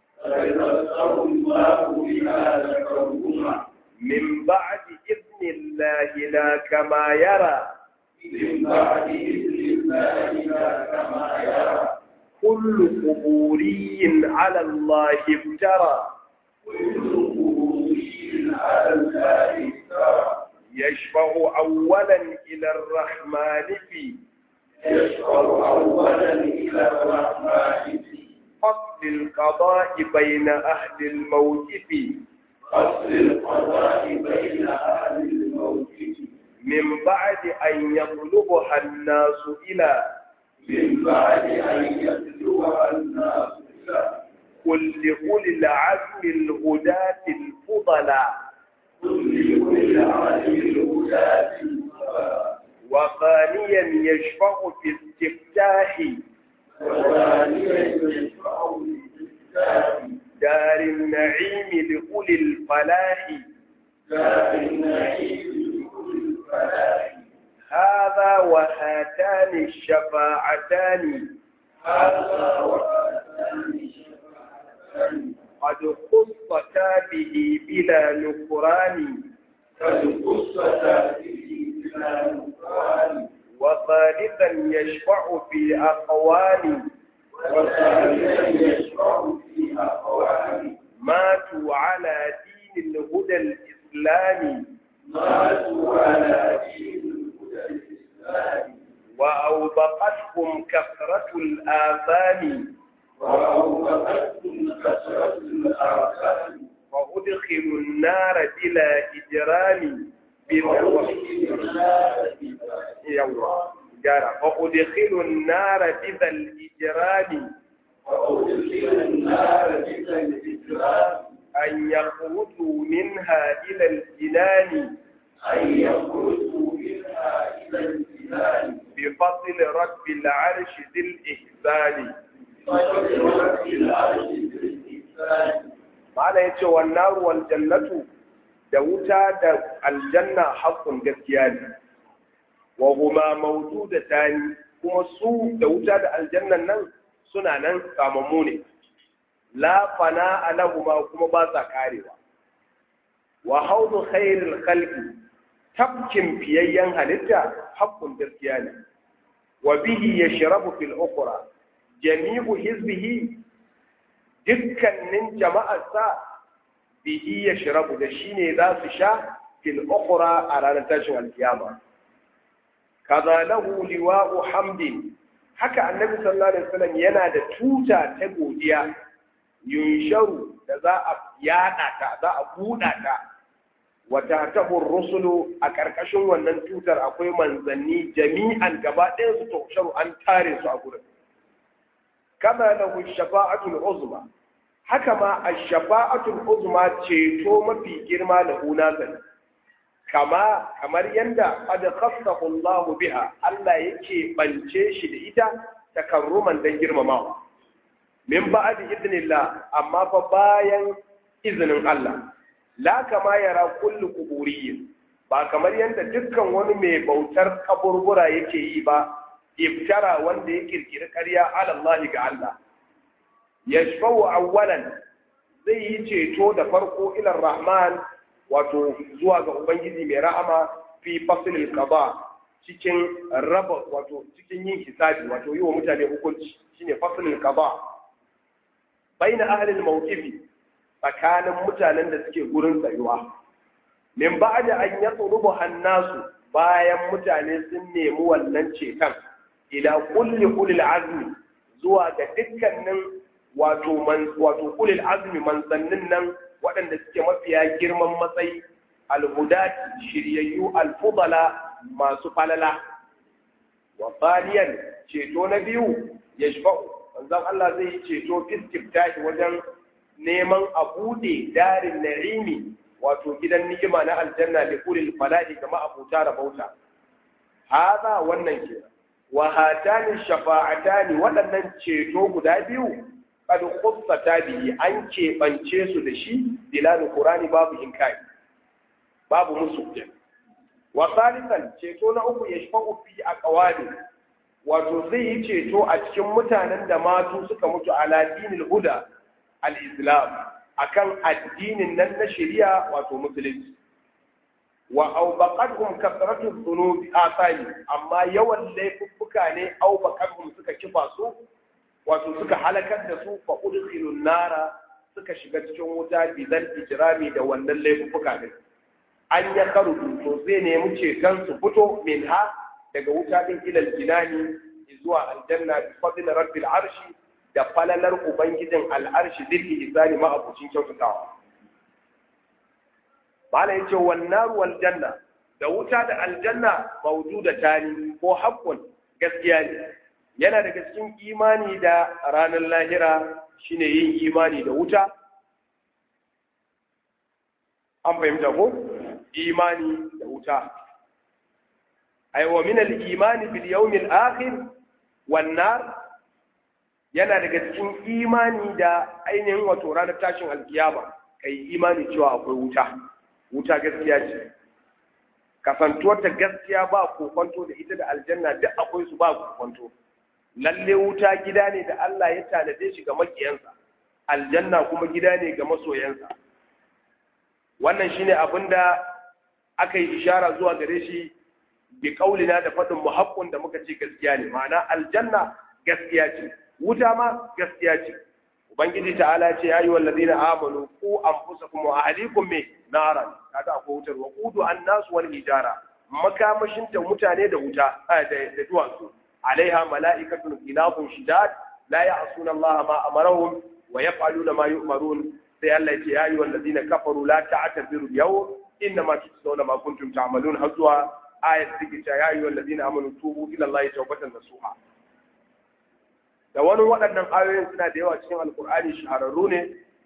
فيذكر الله بها تكرما من بعد إذن الله لا كما يرى من بعد إذن الله لا كما يرى كل قبوري على الله افترى كل قبوري على الله افترى يشفع أولا إلى الرحمن في يشفع أولا إلى الرحمن في فصل القضاء بين أهل الموقف فصل القضاء بين أهل الموقف من بعد أن يطلبها الناس إلى من بعد أن يتلوها الناس إلى كل أولي العزم الهداة الفضلاء كل كل عالم الهداة الصلاة وثانيا يشفع في استفتاح وثانيا يشفع بالاستفتاح دار النعيم لأولي الفلاح دار النعيم لكل الفلاح هذا وهاتان الشفاعتان هذا وهاتان الشفاعتان قد خصتا به بلا نكران قد قصتا به بلا نكران وثالثا يشفع في أقوال وثالثا يشفع في أقوال ماتوا على دين الهدى الإسلامي ماتوا على دين الهدى الإسلامي وأوبقتهم كثرة الآثام وأوقفتهم كثرة الآثام وأدخلوا النار بلا إجرام بلا وأدخلوا النار يوه جارة وأدخلوا النار بذا الإجرام وأدخلوا النار بذا الإكرام أن يخرجوا منها إلى الجنان أن يخرجوا منها إلى الجنان بفضل رب العرش ذي الإحسان فقد رب العرش بالإحسان Mala ya ce wannan ruwan jannatu da wuta da aljanna haƙƙun gaskiya ne, wa huma mautu da tani kuma su da wuta da aljannan nan suna nan kamammu ne, la fana alahuma kuma ba sa karewa. Wa haudu khairul khalqi tafkin fiyayyen halitta haƙƙun gaskiya ne, wa bihi yashrabu fil ukhra jami'u hizbihi dukkanin jama'arsa bihi ya shirabu da shi ne za su sha fil ukhra a ranar tashin alkiyama kaza lahu liwa'u hamdin haka annabi sallallahu alaihi wasallam yana da tuta ta godiya yunsharu da za a yada ta za a buɗa ta wata tahur rusulu a ƙarƙashin wannan tutar akwai manzanni jami'an gaba ɗayan su tuhsharu an tare su a gurin kama lahu shafa'atul uzma haka ma ash-shafa'atul uzma ceto mafi girma da hunazan kama kamar yanda qad khassahu Allah biha Allah yake bance shi da ita takarruman dan girmamawa min ba'di idnillah amma fa bayan izinin Allah la kama yara kullu quburiyyin ba kamar yanda dukkan wani mai bautar kaburbura yake yi ba iftara wanda ya kirkiri ƙarya alallahi ga Allah yashfa'u awwalan zai yi ceto da farko ilar rahman wato zuwa ga ubangiji mai rahama fi fasilil qada cikin raba wato cikin yin hisabi wato yi wa mutane hukunci shine fasilil qada baina ahli al-mawqifi tsakanin mutanen da suke gurin tsayuwa min ba'da an yatlubu hannasu bayan mutane sun nemi wannan ceton ila kulli ulil azmi zuwa ga dukkanin wato man wato ulil azmi manzannin nan waɗanda suke mafiya girman matsayi alhudati shiryayyu alfudala masu falala wa thaniyan ceto na biyu yashfa'u manzon Allah zai yi ceto istiftahi wajen neman a buɗe darin na'imi wato gidan ni'ima na aljanna li ulil falahi ga ma'abuta rabauta hada wannan ke wa hatani shafa'atani waɗannan ceto guda biyu qad khussata bihi an keɓance su da shi dilal qur'ani babu inkari babu musu wa salisan ceto na uku yashfa'u fi aqwali wato zai yi ceto a cikin mutanen da matu suka mutu ala dinil huda al-islam akan addinin nan na shari'a wato musulunci wa aubaqatuhum kasratu dhunubi asani amma yawan laifuffuka ne aubaqatuhum suka kifa su wato suka halakar da su fa udkhilun nara suka shiga cikin wuta bidan ijrami da wannan laifuffuka din an ya karu to zai nemi ceton su fito min ha daga wuta din ilal jinani zuwa aljanna bi fadl rabbil arshi da falalar ubangijin al'arshi zilli isani ma abucin kyautatawa Bala ya ce wannan wal janna da wuta da aljanna maujuda tani ko haƙƙun gaskiya ne yana daga cikin imani da ranar lahira shine yin imani da wuta an fahimta ko imani da wuta ay wa min al imani bil yawm al akhir wan nar yana daga cikin imani da ainihin wato ranar tashin alkiyama kai imani cewa akwai wuta wuta gaskiya ce kasantuwar ta gaskiya ba kokonto da ita da aljanna duk akwai su ba kokonto lalle wuta gida ne da Allah ya tanade shi ga makiyansa aljanna kuma gida ne ga masoyansa wannan shine abin da aka yi ishara zuwa gare shi bi kaulina da faɗin muhaqqun da muka ce gaskiya ne ma'ana aljanna gaskiya ce wuta ma gaskiya ce ubangiji ta'ala ce ya yi wallazina amanu ku anfusakum wa ahlikum me naran kaga akwai wutar wa qudu annas wal hijara makamashin ta mutane da wuta da duwatsu alaiha mala'ikatun qilafun shidad la ya'suna Allah ma amarahum wa yaf'aluna ma yu'marun sai Allah ya ce ya yi wallazina kafaru la ta'tabiru yawm inna ma tujzauna ma kuntum ta'malun har zuwa ayat take ta ya yi wallazina amanu tubu ila Allah tawbatan nasuha da wani waɗannan ayoyin suna da yawa cikin alkur'ani shahararru ne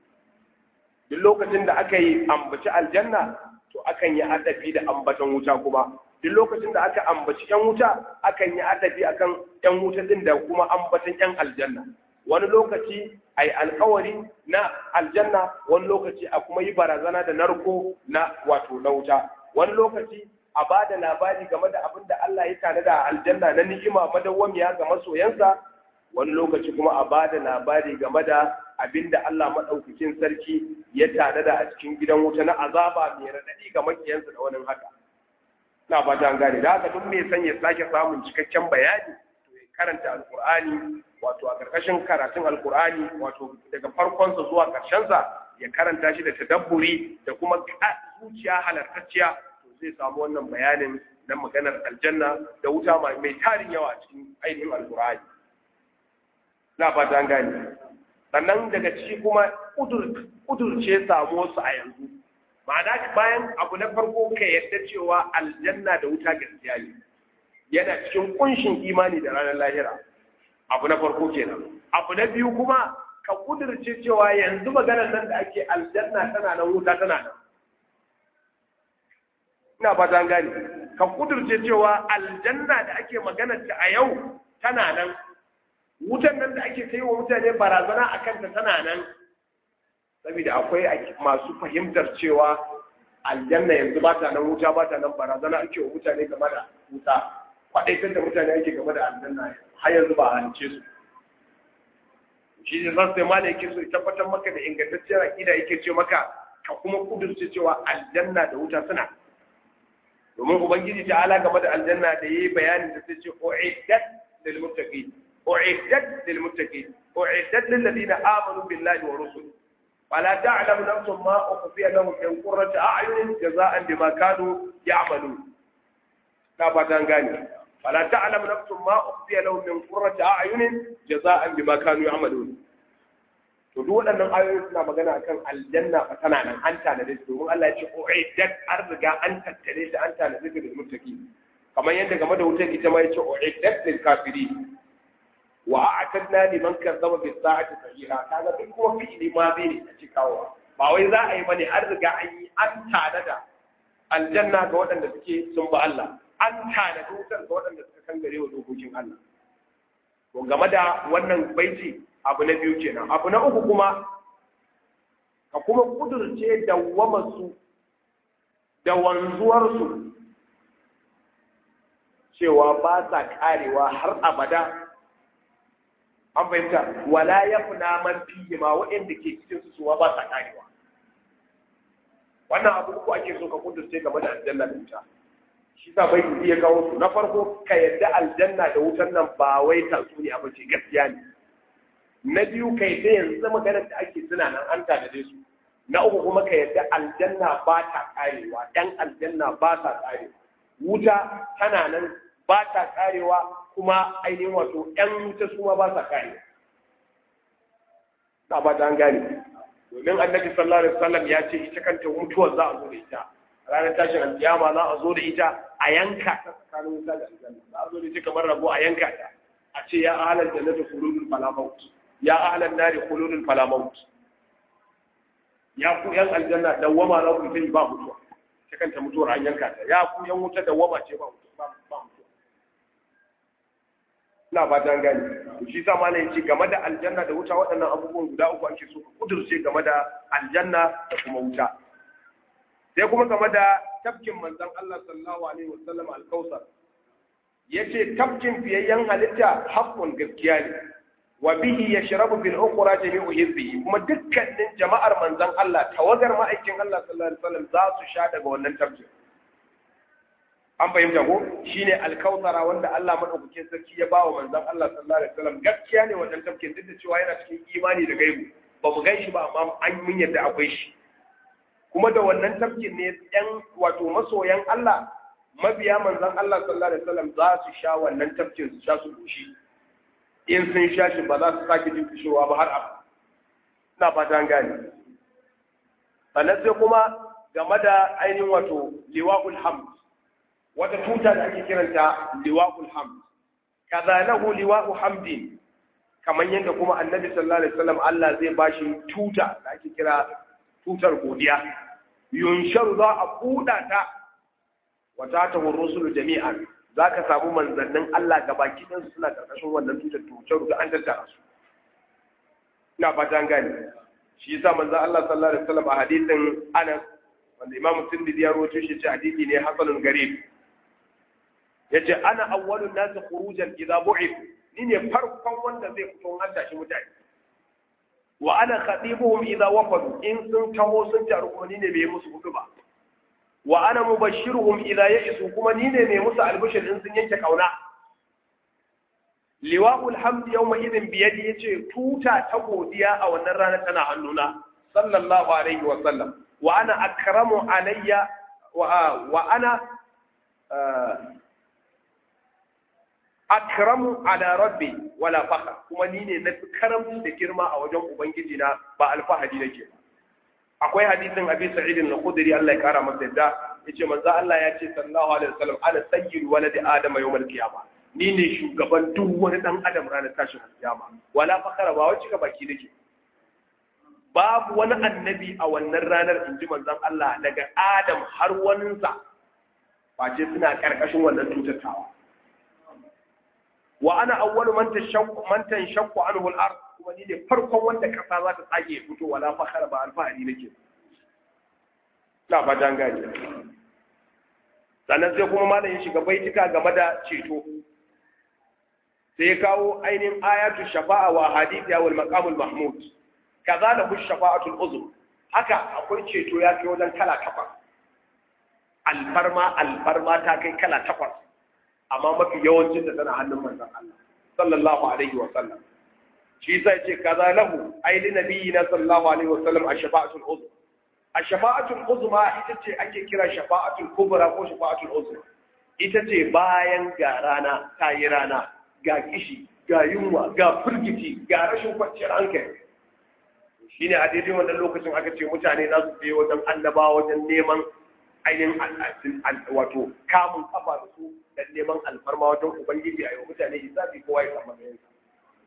duk lokacin da aka yi ambaci aljanna to akan yi adafi da ambatan wuta kuma duk lokacin da aka ambaci yan wuta akan yi adafi akan yan wuta din da kuma ambatan yan aljanna wani lokaci a yi alkawari na aljanna wani lokaci a kuma yi barazana da narko na wato na wuta wani lokaci a ba da labari game da abin da Allah ya tanada a aljanna na ni'ima madawwamiya ga masoyansa wani lokaci kuma a ba da labari game da abin da Allah maɗaukakin sarki ya tanada a cikin gidan wuta na azaba mai raɗaɗi ga makiyansa da wani haka. Na ba ta gane, da haka duk mai son ya sake samun cikakken bayani to ya karanta alkur'ani wato a ƙarƙashin karatun alkur'ani wato daga farkonsa zuwa ƙarshensa ya karanta shi da tadabburi da kuma zuciya halartacciya to zai samu wannan bayanin na maganar aljanna da wuta mai tarin yawa a cikin ainihin alkur'ani. na fata an gane sannan daga ciki kuma kudurce samu su a yanzu ma'ana bayan abu na farko ka yadda cewa aljanna da wuta gaskiya ne yana cikin kunshin imani da ranar lahira abu na farko kenan abu na biyu kuma ka kudurce cewa yanzu maganar nan da ake aljanna tana nan wuta tana nan ina fata an gane ka kudurce cewa aljanna da ake maganar ta a yau tana nan wutan nan da ake kai wa mutane barazana a kanta tana nan saboda akwai masu fahimtar cewa aljanna yanzu ba ta nan wuta ba ta nan barazana ake wa mutane game da wuta kwaɗaitar da mutane ake game da aljanna har yanzu ba a halice su shi ne zan sai mana yake so ya tabbatar maka da ingantacciyar aƙida yake ce maka ka kuma kudurce cewa aljanna da wuta suna domin ubangiji ta ala game da aljanna da yayi bayanin da ta ce uiddat lil muttaqin أعدت للمتقين أعدت للذين آمنوا بالله ورسله فلا تعلم نفس ما أخفي لهم من قرة أعين جزاء بما كانوا يعملون لا باتان غاني فلا تعلم نفس ما أخفي لهم من قرة أعين جزاء بما كانوا يعملون to duk waɗannan ayoyi suna magana akan aljanna fa tana nan an tanade su domin Allah ya ce uiddat an riga an tattare shi an tanade shi da mutaki kamar yadda game da wutar ita ma ya ce uiddat lil kafirin wa a'tadna liman kazzaba bis sa'ati sa'ira kaga duk kuma fi'ili ma bai ne a cikawa ba wai za a yi bane an riga an yi an tanada aljanna ga waɗanda suke sun ba Allah an tanada wutar ga waɗanda suka kangare wa dokokin Allah to game da wannan baiti abu na biyu kenan abu na uku kuma ka kuma kudurce dawwama su da wanzuwar su cewa ba sa karewa har abada an fahimta wala yafna man fihi ma waɗanda ke cikin su suwa ba sa karewa wannan abu uku ake so ka kudurce game da aljanna da wuta shi sa bai iya kawo su na farko ka yadda aljanna da wutan nan ba wai tatsuniya ba ce gaskiya ne na biyu ka yadda yanzu maganar da ake suna nan an tanade su na uku kuma ka yadda aljanna ba ta karewa ɗan aljanna ba ta karewa wuta tana nan ba ta karewa kuma ainihin wato ‘yan wuta su ma ba sa karewa na ba ta gane domin annabi sallallahu alaihi wasallam ya ce ita kanta mutuwar za a zo da ita ranar tashin alkiyama za a zo da ita a yanka ta tsakanin wuta da aljanna za a zo da ita kamar rabo a yanka ta a ce ya ahalar jannatu khuludul fala maut ya ahalar nari khuludul fala maut ya ku yan aljanna dawwama za ku yi ba mutuwa ita kanta mutuwar an yanka ta ya ku yan wuta dawwama ce ba mutuwa ba mutuwa ina ba dan gani to shi sa malai ce game da aljanna da wuta waɗannan abubuwan guda uku ake so ka kudurce game da aljanna da kuma wuta sai kuma game da tafkin manzon Allah sallallahu alaihi wasallam al-kausar yace tafkin fiyayyen halitta haqqun gaskiya ne wa bihi yashrabu bil ukhra jami'u hizbihi kuma dukkanin jama'ar manzon Allah tawagar ma'aikin Allah sallallahu alaihi wasallam za su sha daga wannan tafkin an fahimta ko shine alkausara wanda Allah madaukakin sarki ya bawa manzon Allah sallallahu alaihi wasallam gaskiya ne wannan tafkin duk da cewa yana cikin imani da gaibu ba mu gan shi ba amma an mun yadda akwai shi kuma da wannan tafkin ne yan wato masoyan Allah mabiya manzon Allah sallallahu alaihi wasallam za su sha wannan tafkin su sha su goshi in sun sha shi ba za su sake jin kishowa ba har abu ina fata an gane sannan sai kuma game da ainihin wato liwa'ul hamd wata tuta da ake kiranta liwa'ul hamd kaza lahu liwa'u hamdin kamar yadda kuma annabi sallallahu alaihi wasallam Allah zai bashi tuta da ake kira tutar godiya yunsharu za a buɗa ta wata ta rusulu jami'an za ka samu manzannin Allah ga baki ɗansu suna ƙarƙashin wannan tutar tutar da an tattara su ina fata an gane shi yasa manzon Allah sallallahu alaihi wasallam a hadisin Anas wanda Imam Tirmidhi ya rawaito shi ce hadisi ne hasanun garib yace ana awwalun nas khurujan idza bu'ith ni ne farkon wanda zai fito an tashi mutane wa ana khatibuhum idza wafadu in sun taho sun taru kuma ni ne bai musu hudu ba wa ana mubashshiruhum idza ya'isu kuma ni ne mai musu albishir in sun yanke kauna liwa'ul hamd yawma idin biyadi yace tuta ta godiya a wannan rana tana hannuna sallallahu alaihi wa sallam wa ana akramu alayya wa wa ana akramu ala rabbi wala fakhr kuma ni ne nafi karamci da girma a wajen ubangiji na ba alfahari nake ba akwai hadisin abi sa'id al-khudri Allah ya kara masa yadda yace manzo Allah ya ce sallallahu alaihi wasallam ana sayyidu waladi adama yawmal qiyama ni ne shugaban duk wani dan adam ranar tashin kiyama wala fakara ba wacce ka baki nake babu wani annabi a wannan ranar inji manzon Allah daga Adam har waninsa face suna karkashin wannan tutattawa wa ana awwalu man tashaqqu man tanshaqqu anhu al-ard kuma ni ne farkon wanda kasa za ta tsage fito wala fakhara ba alfahari nake na ba dan gaji sannan sai kuma malam ya shiga baitika game da ceto sai ya kawo ainihin ayatu shafa'a wa hadithiya wal maqamul mahmud kaza da hu shafa'atul uzm haka akwai ceto ya kai wajen kala takwas alfarma alfarma ta kai kala takwas amma mafi yawancin da tana hannun manzon Allah sallallahu alaihi wa sallam shi sai ce kaza lahu ai li nabiyina sallallahu alaihi wa sallam ash-shafa'atul uzma ash-shafa'atul uzma ita ce ake kira shafa'atul kubra ko shafa'atul uzma ita ce bayan ga rana ta yi rana ga kishi ga yunwa ga firgici ga rashin kwanciyar hankali shine a daidai wannan lokacin aka ce mutane za su je wajen annabawa wajen neman ainihin wato kamun kafa da su dan neman alfarma wajen ubangiji a yau mutane hisabi kowa ya samu matsayinsa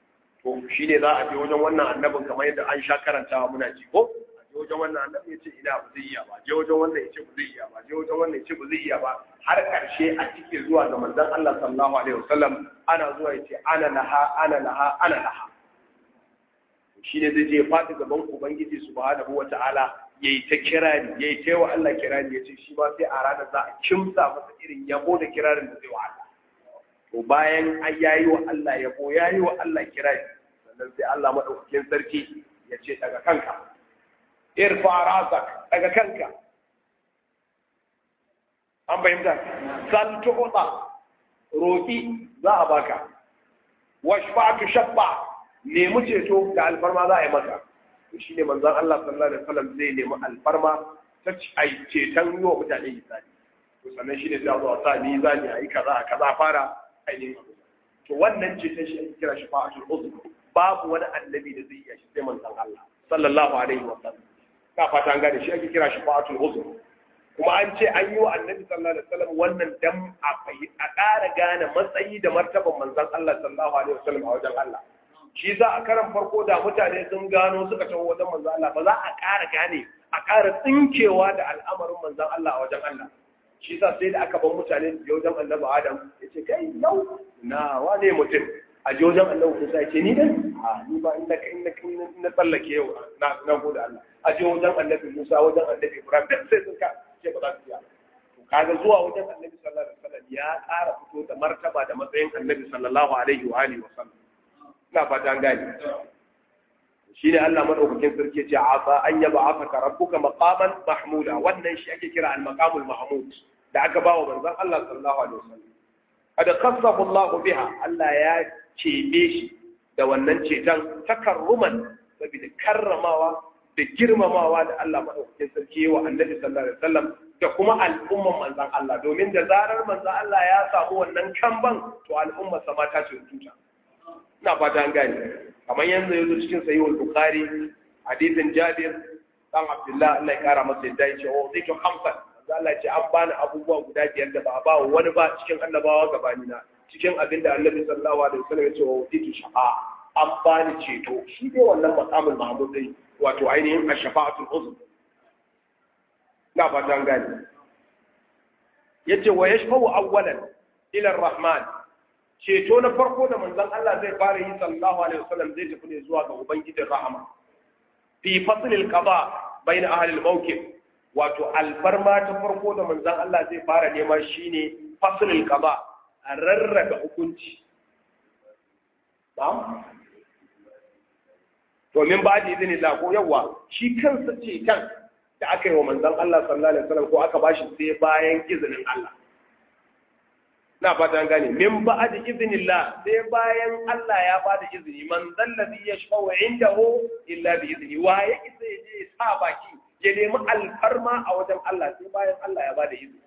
to shi ne za a je wajen wannan annabin kamar yadda an sha karantawa muna ji ko a je wajen wannan annabin ya ce ina ba zai iya ba je wajen wannan ya ce ba zai iya ba je wajen wannan ya ce ba zai iya ba har karshe a cike zuwa ga manzon Allah sallallahu alaihi wasallam ana zuwa ya ce ana laha ana laha ana laha shi ne zai je faɗi gaban ubangiji subhanahu wata'ala ya yi ta kirari ya yi ta yi wa Allah kirari ya ce shi ma sai a ranar za a kimsa masa irin yabo da kirarin da zai wa Allah to bayan an yayi wa Allah yabo yayi wa Allah kirari sannan sai Allah madaukakin sarki ya ce daga kanka irfa rasak daga kanka an bayyana sal tu'ta roki za a baka washfa tu shabba nemi ceto da alfarma za a yi maka to shine manzon Allah sallallahu alaihi wasallam zai nemi alfarma ta ai ceton yi wa mutane misali to sannan shine sai a zo a sa ni zani a yi kaza kaza fara ainihin abu to wannan ceton shi ake kira shi fa'atul uzr babu wani annabi da zai iya shi sai manzon Allah sallallahu alaihi wasallam ka fata an gane shi ake kira shi fa'atul uzr kuma an ce an yi wa annabi sallallahu alaihi wasallam wannan dan a ƙara gane matsayi da martaban manzon Allah sallallahu alaihi wasallam a wajen Allah shi za a karan farko da mutane sun gano suka taho wajen manzon Allah ba za a ƙara gane a ƙara tsinkewa da al'amarin manzon Allah a wajen Allah shi sa sai da aka ban mutane da wajen annabi Adam ya ce kai yau na wane mutum a je wajen annabi Musa ya ce ni dai a ni ba inda inda na tsallake yau na na gode Allah a je wajen annabi Musa wajen annabi Ibrahim duk sai sun ka ce ba za su iya to kaga zuwa wajen annabi sallallahu alaihi wasallam ya ƙara fito da martaba da matsayin annabi sallallahu alaihi wa alihi wasallam ina fata an gane shi ne Allah madaukakin sarki ce asa an yaba afaka rabbuka maqaman mahmuda wannan shi ake kira al-maqamul mahmud da aka bawa manzon Allah sallallahu alaihi wasallam kada khassahu Allah biha Allah ya cebe shi da wannan ceton takarruman saboda karramawa da girmamawa da Allah madaukakin sarki wa annabi sallallahu alaihi wasallam da kuma al'umman manzon Allah domin da zarar manzon Allah ya samu wannan kamban to al'umma sama ta ce tuta ina fata an gane kamar yanzu yanzu cikin sahihul bukhari hadisin jabir dan abdullah Allah ya kara masa yadda yace wa zai to khamsan Allah ya ce an bani abubuwa guda biyar da ba a ba wani ba cikin annabawa gabani na cikin abin da annabi sallallahu alaihi wasallam ya ce wa zai to shafa an bani ceto shi dai wannan maqamul mahmud dai wato ainihin ash-shafa'atul uzm ina fata an gane yace wa yashfa'u awwalan ila ar-rahman ceto na farko da manzon Allah zai fara yi sallallahu alaihi wasallam zai tafi ne zuwa ga ubangijin rahama fi faslil qada bain ahli al-mawqif wato alfarma ta farko da manzon Allah zai fara nema shine faslil qada a rarraba hukunci na'am to min ba da izini la ko yawa shi kansa ceton da aka yi wa manzon Allah sallallahu alaihi wasallam ko aka bashi sai bayan izinin Allah na fata gane min ba'd iznillah sai bayan Allah ya bada izini man zallazi yashfa'u indahu illa bi izni wa ya isa ya je sa baki ya nemi alfarma a wajen Allah sai bayan Allah ya bada izini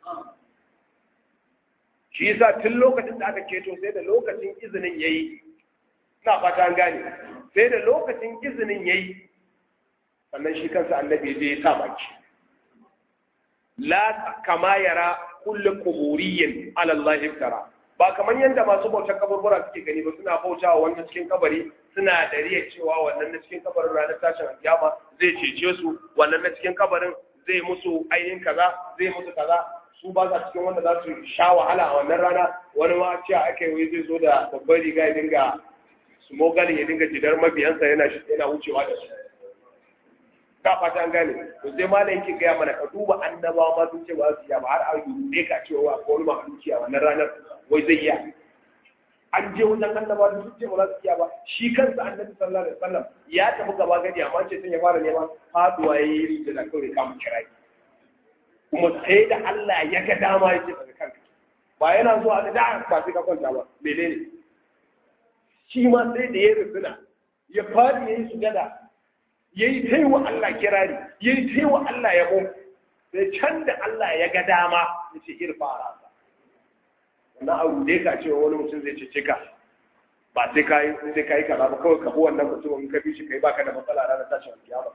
shi yasa tun lokacin da aka keto sai da lokacin izinin yayi na fata gane sai da lokacin izinin yayi sannan shi kansa annabi ya je ya sa baki la kama yara kullu kuburiyin ala Allah iftara ba kamar yadda masu bautar kaburbura suke gani ba suna bautawa wannan cikin kabari suna da riya cewa wannan na cikin kabarin ranar tashin alkiyama zai cece su wannan na cikin kabarin zai musu ainihin kaza zai musu kaza su ba sa cikin wanda za su sha wahala a wannan rana wani ma cewa aka yi zai zo da babbar riga ya dinga smogalin ya dinga jidar mabiyansa yana yana wucewa da su ka fata an gane to sai malam yake gaya mana ka duba annabawa ma sun ce ba su iya ba har a yi ka cewa ko wani mahaluki a wannan ranar wai zai iya an je wajen annabawa sun ce ba za su iya ba shi kansa annabi sallallahu alaihi wasallam ya tafi gaba gadi amma ce sun ya fara nema faduwa ya yi da kawai kama kirai kuma sai da Allah ya ga dama ya ce daga kanka ba yana zuwa da da ba sai ka kwanta ba menene shi ma sai da ya rufina ya fadi ya yi sujada ya yi ta wa Allah kirari ya yi ta wa Allah yabo sai can da Allah ya ga dama ya ce irfa a rasa wannan abu da ka cewa wani mutum zai cece ka ba sai ka yi sai ka yi kaza ba kawai ka bi wannan mutum in ka bi shi kai baka da matsala ranar tashin alkiyama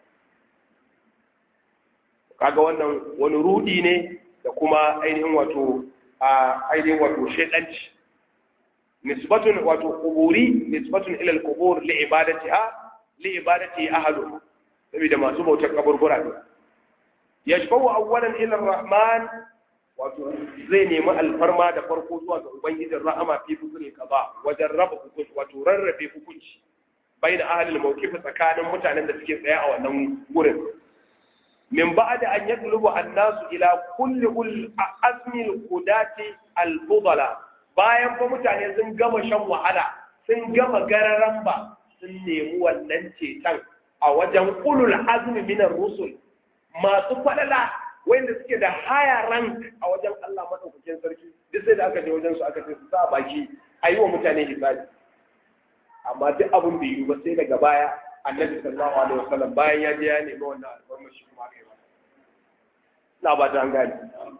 kaga wannan wani rudi ne da kuma ainihin wato a ainihin wato shedanci nisbatun wato quburi nisbatun ila al-qubur li ibadatiha li ibadati ahlu saboda masu bautar kaburbura ne yashfa'u awwalan ila ar-rahman wato zai nemi alfarma da farko zuwa ga ubangijin rahama fi fusul kaza wajen raba hukunci wato rarrabe hukunci bai da ahalil mawqif tsakanin mutanen da suke tsaye a wannan gurin min ba'da an yatlubu an-nasu ila kulli ul azmi al-qudati al-fudala bayan fa mutane sun gama shan wahala sun gama gararan ba sun nemi wannan ceton a wajen ulul azmi min ar-rusul masu falala wanda suke da haya rank a wajen Allah madaukakin sarki duk sai da aka je wajen su aka ce su sa baki ayi wa mutane hisabi amma duk abin bai yi ba sai daga baya annabi sallallahu alaihi wasallam bayan ya je ya nemi wannan alfarma shi kuma kai masa na ba ta gani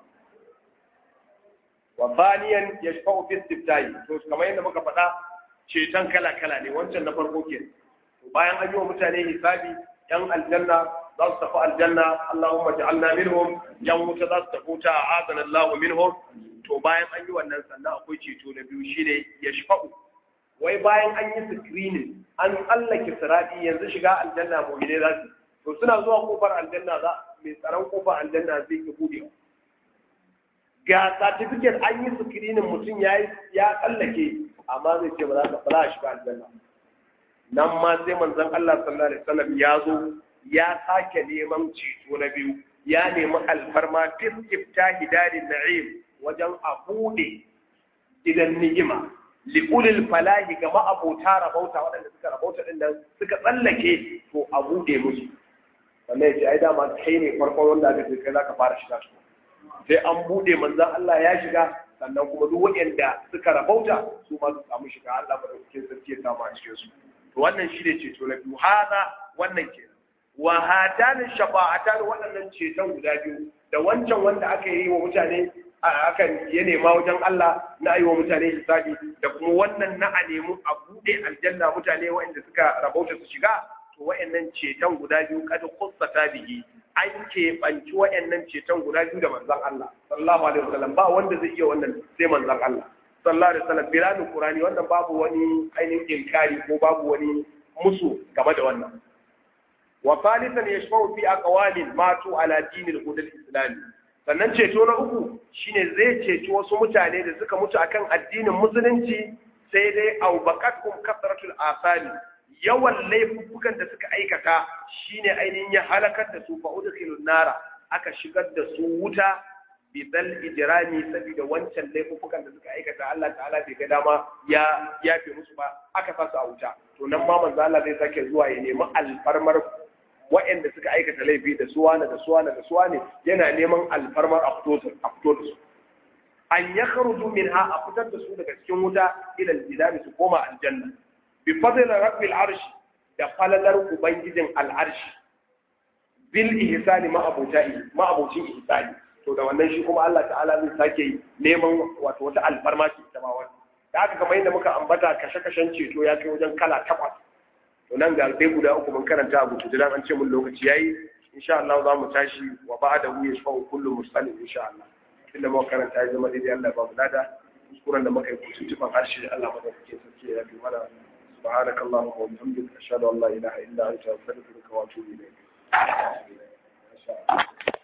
wa thaniyan yashfa'u fi istiftahi to kamar yadda muka faɗa ceton kala kala ne wancan na farko ke to bayan an yi wa mutane hisabi yan aljanna za su tafi aljanna Allahumma ja'alna minhum yan wuta za su tafi wuta a'adana Allah minhum to bayan an yi wannan sannan akwai ceto na biyu shine yashfa'u wai bayan an yi screening an tsallake sirati yanzu shiga aljanna mu'mine za su to suna zuwa kofar aljanna za mai tsaron kofar aljanna zai ki bude ga certificate an yi screening mutum ya ya tsallake amma zai ce ba za ka fara shiga aljanna nan ma sai manzon Allah sallallahu alaihi wasallam ya zo ya sake neman ceto na biyu ya nemi alfarma tifta hidarin na'im wajen a bude gidan ni'ima li'ulil falahi ga ma'abota rabauta waɗanda suka rabauta ɗin nan suka tsallake to a buɗe musu wannan yace ai dama kai ne farkon wanda aka ce kai zaka fara shiga su sai an buɗe manzon Allah ya shiga sannan kuma duk waɗanda suka rabauta su ma su samu shiga Allah ba da cikin sarki ya samu a cikin su to wannan shi ne ceto na biyu hada wannan kenan wa hatanin shafa'atan waɗannan ceton guda biyu da wancan wanda aka yi wa mutane akan ya nema wajen Allah na yi wa mutane hisabi da kuma wannan na a nemi a buɗe aljanna mutane waɗanda suka rabauta su shiga to waɗannan ceton guda biyu kada kussata bihi an keɓanci waɗannan ceton guda biyu da manzon Allah sallallahu alaihi wasallam ba wanda zai iya wannan sai manzon Allah sallallahu alaihi wasallam bilanin qur'ani wannan babu wani ainihin inkari ko babu wani musu game da wannan wa thalithan yashfa'u fi aqwalin matu ala dinil hudal islami sannan ceto na uku shine zai ceci wasu mutane da suka mutu akan addinin musulunci sai dai au baqatkum kasratul asali yawan laifukan da suka aikata shine ainihin ya halakar da su fa udkhilun nara aka shigar da su wuta bi dal ijrami saboda wancan laifukan da suka aikata Allah ta'ala bai ga dama ya yafe musu ba aka sa su a wuta to nan ma manzo Allah zai sake zuwa ya nemi alfarmar waɗanda suka aikata laifi da suwana da suwana da suwane yana neman alfarmar a fito da su an ya kharuju minha a fitar da su daga cikin wuta ila aljidari su koma aljanna bi fadl rabbil arshi da falalar ubangijin al'arshi bil ihsani ma abutai ma abucin ihsani to da wannan shi kuma Allah ta'ala zai sake neman wato wata alfarma ce ta ma wannan da haka kamar yadda muka ambata kashe-kashen ceto ya kai wajen kala takwas to nan ga dai guda uku mun karanta a gutu an ce mun lokaci yayi insha Allah za mu tashi wa ba'da hu yashfa'u kullu muslim insha Allah inda muka karanta ya zama daidai Allah ba mu lada kuskuren da muka yi kusu tufan harshe Allah madaukakin sarki ya bi mana سبحانك اللهم وبحمدك أشهد أن لا إله إلا أنت أستغفرك وأتوب إليك